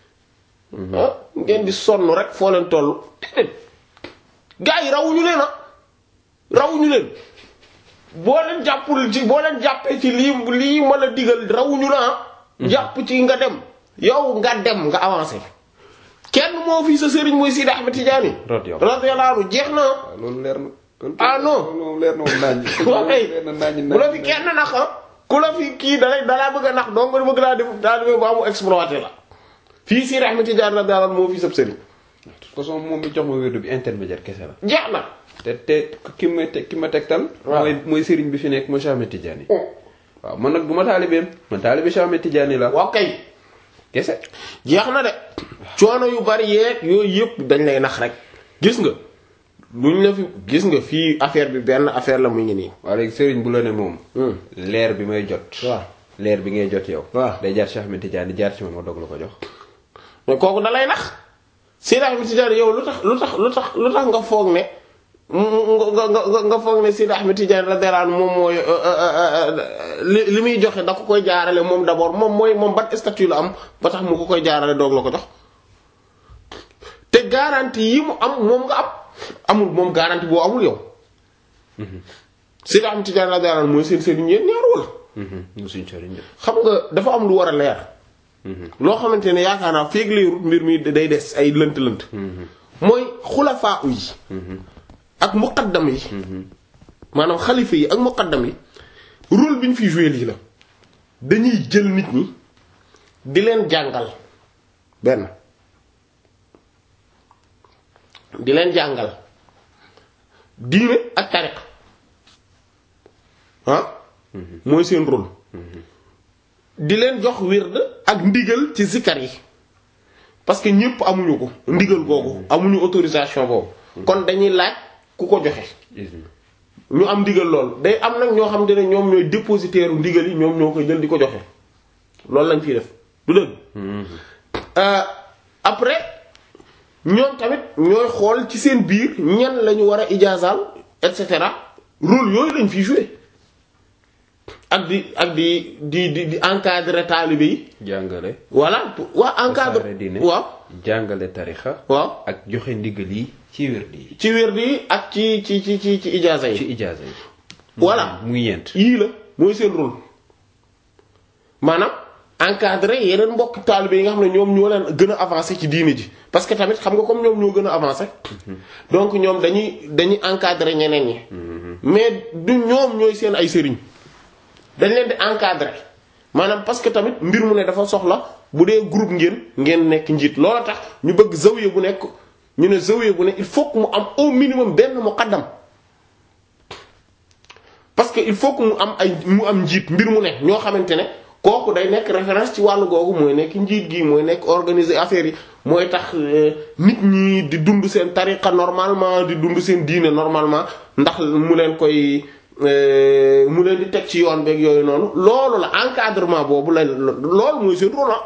ah ngeen di sonn rek foo leen toll déedéet gars yi rawuñu leen ah rawuñu leen boo leen jàppul ci boo leen jàppee ci lii lii ma la digal rawuñu la ah jàpp ci nga dem yow nga dem nga avancé kenn moo fi sa sëriñ mooy Sidi Ahmed Tidiane radiyallahu anhu jeex na loolu leer na ah non loolu leer na moom naaj waaw kay leer na naaj bu la fi kenn nax ah ku la fi kii dalay dalaa bëgg a nax donc nga bëgg laa def daal di ba mu exploité la fii Sidi Ahmed Tidiane radiyallahu anhu moo fi sab sëriñ de toute façon moom mi jox ma wérdu bi intermédiaire kese la jeex na te te ki ma te ki ma tegtal waaw mooy mooy sëriñ bi fi nekk mooy Cheikh Ahmed Tidiane waaw man nag du ma taalibeem man taalibe Cheikh Ahmed Tidiane la waaw kay kese jeex na de coono yu bari yeeg yooyu yëpp dañ lay nax rek gis nga luñ la fi gis nga fii affaire bi benn affaire la mu ngi nii waaw léegi sëriñ bu la ne moom Hmm. leer bi may jot waaw leer bi ngay jot yow waaw. day jaar Cheikh Ahmed Tidiane di jaar ci man ma dog la ko jox mais kooku da lay nax Seydi Ahmed Tidiane yow lu tax lu tax lu tax lu tax nga foog ne nga nga nga nga foog ne Seydi Ahmed Tidiane radiyallahu anhu moom mooy li li muy joxe da ko koy jaarale moom d'abord moom mooy moom ban statut la am ba tax mu ko koy jaarale doog la ko jox te garantie yi mu am moom nga am amul moom garantie boo amul yow Seydi Ahmed Tidiane radiyallahu anhu mooy seen seen ñeent ñaar wala mu suñ sëriñ de xam nga dafa am lu war a leer loo xamante ne yaakaar naa féeg leerut mbir mi day des ay lënt-lënt mooy xulafaa yi ak muqaddam yi maanaam xalifa yi ak muqaddam yi rôle bi ñu fi joué lii la dañuy jël nit ñi di leen jàngal benn di leen jàngal diine ak tariq ah mooy seen rôle di leen jox wird ak ndigal ci zikar yi parce que ñépp amuñu ko ndigal googu amuñu autorisation boobu kon dañuy laaj ku ko joxe isma ñu am ndigal lool day am nag ñoo xam te ne ñoom ñooy dépositaire u ndigal yi ñoom ñoo koy jël di ko joxe loolu lañ fiy def du dëgg Euh, après ñoom tamit ñooy xool ci seen biir ñan la ñu war a ijaazaal et cetera rôle yooyu lañ fiy jouer ak di ak di di di di encadrer taalibe yi jàngale voilà waa encadre tasaare diine waaw jàngale tarixa waaw ak joxe ndigal yi ci wérdi yi ci wérdi yi ak ci ci ci ci ci ijaaza ci yi ijaaza yi voilà muy ñeent yii la mooy seen rôle maanaam encadrer yeneen mbokk taalibe yi nga xam ne ñoom ñoo leen gën a avancé ci diine ji parce que tamit xam nga comme ñoom ñoo gën a avancé donc ñoom dañuy dañuy encadrer ñeneen ñi mais du ñoom ñooy seen ay sëriñ dañ leen di encadrer maanaam parce que tamit mbir mu ne dafa soxla bu dee groupe ngeen ngeen nekk njiit loola tax ñu bëgg zawiya bu nekk ñu ne zawiya bu ne il faut que mu am au minimum benn muqaddam parce que il faut que mu am ay mu am njiit mbir mu ne ñoo xamante ne kooku day nekk référence ci wàllu googu mooy nekk njiit gi mooy nekk organiser affaire yi mooy tax nit ñi di dund seen tariqa normalement di dund seen diine normalement ndax mu leen koy mu leen di teg ci yoon beeg yooyu noonu loolu la encadrement boobu la loolu mooy seen rôle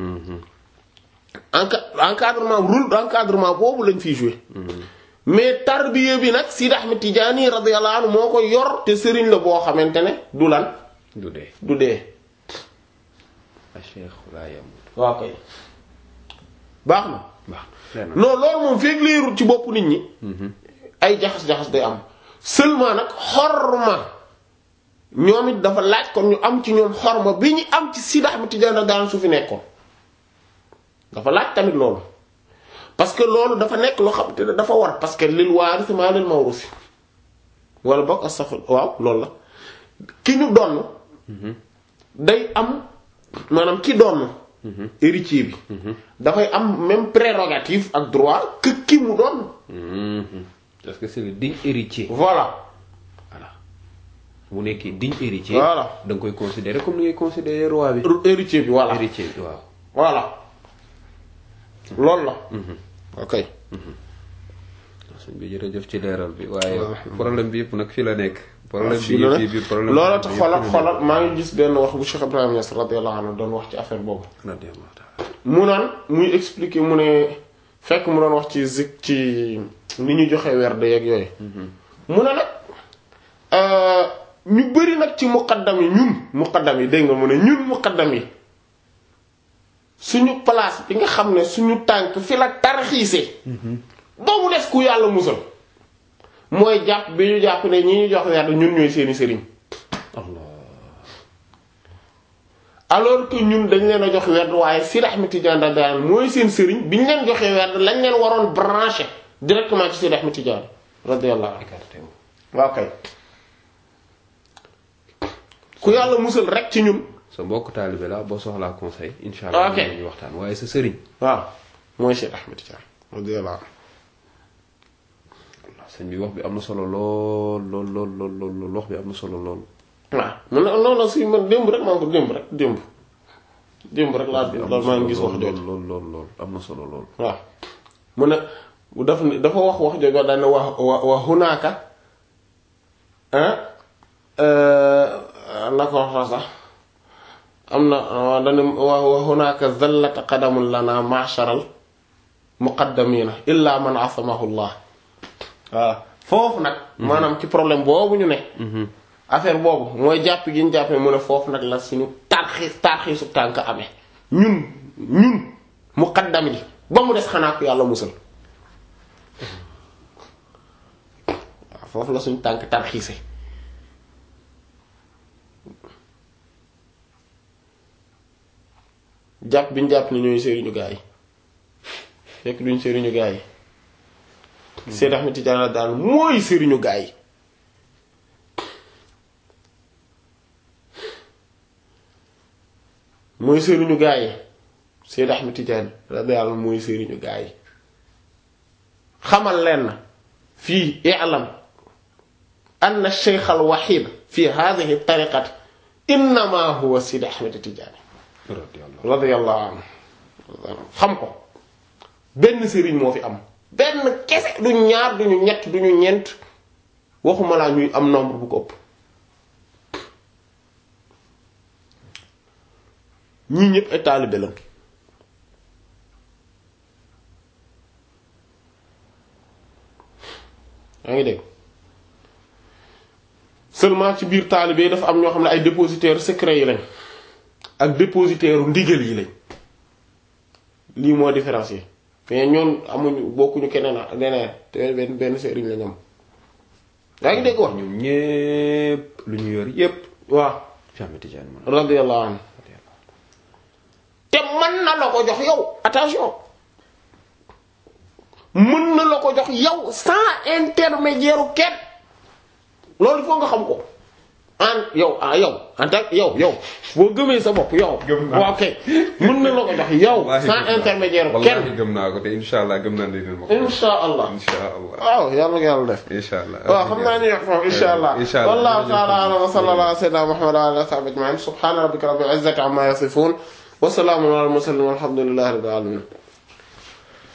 ah. encadrement rôle encadrement boobu lañ fiy jouer. mais tarbiya bi nag Sidi Ahmed Tidiane radiyallahu anhu moo ko yor te sëriñ la boo xamante ne du lan. du dee du dee. a cheikh laa yamut. waaw kay baax na. baax non loolu moom feeg leerul ci bopp nit ñi. ay jaxas-jaxas day am. seulement nag xorma ñoom it dafa laaj kon ñu am ci ñoom xorma bi ñu am ci Sidi Ahmed Tidiane daan su fi nekkoon dafa laaj tamit loolu parce que loolu dafa nekk loo xam te ne dafa war parce que lil waaris maa lil mawrusi wala bokk astafur waaw loolu la ki ñu donn day am maanaam ki donn héritier bi dafay am même prérogative ak droit que ki mu donn parce que c'est le digne héritier. voilà. voilà mu nekkee digne héritier. voilà da nga koy considérer comme ni ngay considérer roi bi. héritier bi voilà héritier bi waaw. voilà loolu la. ok. sëñ bi jërëjëf ci leeral bi waaye problème bi yëpp nag fii la nekk. problème bi fii la yëpp bi problème loolu tax xoolal xoolal maa ngi gis benn wax bu Cheikh Ibrahima Niass radiyallahu anhu doon wax ci affaire boobu. radiyallahu ta'ala. mu naan muy expliquer mu ne fekk mu doon wax ci zik ci ni ñu joxe werd yeeg yooyu. mu ne nag ñu bari nag ci muqaddam yi ñun muqaddam yi dégg nga mu ne ñun muqaddam yi suñu place bi nga xam ne suñu tànk fi la tarxiise ba mu des ku yàlla musal mooy jàpp bi ñu jàpp ne ñi ñu jox werd ñun ñooy seeni sëriñ Allah alors que ñun dañ leen a jox werd waaye Sidi Ahmed Tidiane radiyallahu anhu mooy seen sëriñ bi ñu leen joxee werd lañ leen waroon branché directement ci Sidi Ahmed Tidiane radiyallahu anhu écarté wu. waaw kay ku yàlla musal rek ci ñun sa mbokk taalibe la boo soxlaa conseil incha allah Ok. ñu waxtaan waaye sa sëriñ. waaw mooy Sidi Ahmed Tidiane radiyallahu anhu sëñ bi wax bi am na solo lool lool lool lool lool lool wax bi am na solo lool. waaw mun na non non si man démb rek maa ngi ko démb rek démb démb rek laa bi am na loolu maa solo ngi gis wax lool jooju lool lool lool am na solo lool. waaw mu ne bu daf ne dafa wax wax jooju daal ne wa wa wa hunaaka ah na ko wax sax am na dana wa wa hunaaka zallata qadamun lana ma'sharal muqaddamina illa man asamahu Allah voilà foofu nag maanaam ci problème boobu ñu ne affaire boobu mooy jàpp gi ñu jàpp ne mu ne foofu nag la suñu tarxiis tarxiisu tànk amee ñun ñun muqaddam yi ba mu des xanaa ko yàlla musal waaw foofu la suñu tànk tarxiise jàpp bi ñu jàpp ne ñooy sëriñu gaa yi fekk duñ sëriñu gaa yi Seyd Ahmed Tidiane daal mooy sëriñu gaa yi mooy sëriñu gaa yi Seyd Ahmed Tidiane radiyallahu mooy sëriñu gaa yi xamal leen na fii i'lam anna ash-shaykh al-wahid fi hadhihi at-tariqati innama huwa Seyd Ahmed Tidiane radiyallahu radiyallahu anhu xam ko benn sëriñ moo fi am benn kese du ñaar duñu ñett duñu ñeent waxuma laa ñuy am nombre bu ko ëpp ñii ñëpp ay taalibe la yaa ngi dégg seulement ci biir taalibe yi dafa am ñoo xam ne ay dépositaires secrets yi lañ ak dépositaire ndigal yi lañ lii moo différencier mais ñoon amuñu bokkuñu keneen a leneen te benn benn sëriñ la ñoom yaa ngi dégg wax ñoom ñépp lu ñu yor yépp waaw Cheikh Ahmed Tidiane man radiyallahu anhu mën na la ko jox yow attention mën na la ko jox yow sans intermédiaire kenn loolu il faut nga xam ko en yow ah yow en tant que yow yow boo gëmee sa bopp yow. Gëm naa. waaw kay mën na la ko jox yow Wallaahi sans gëm naa. intermédiaire wallaahi kenn. gëm naa ko te incha allah gëm naa ne dina ma ko. insha allah incha allah waaw yàlla nga yàlla def. incha allah. waaw xam naa ni wax foofu insha allah incha allah wallahu ta'ala a'lam wa sallallahu ala sayyidina muhammad wa ala alihi wa sahbihi ajma'in subhana rabbika rabbil izzati amma yasifun wa salamun ala al mursalin walhamdulillahi rabbil alamin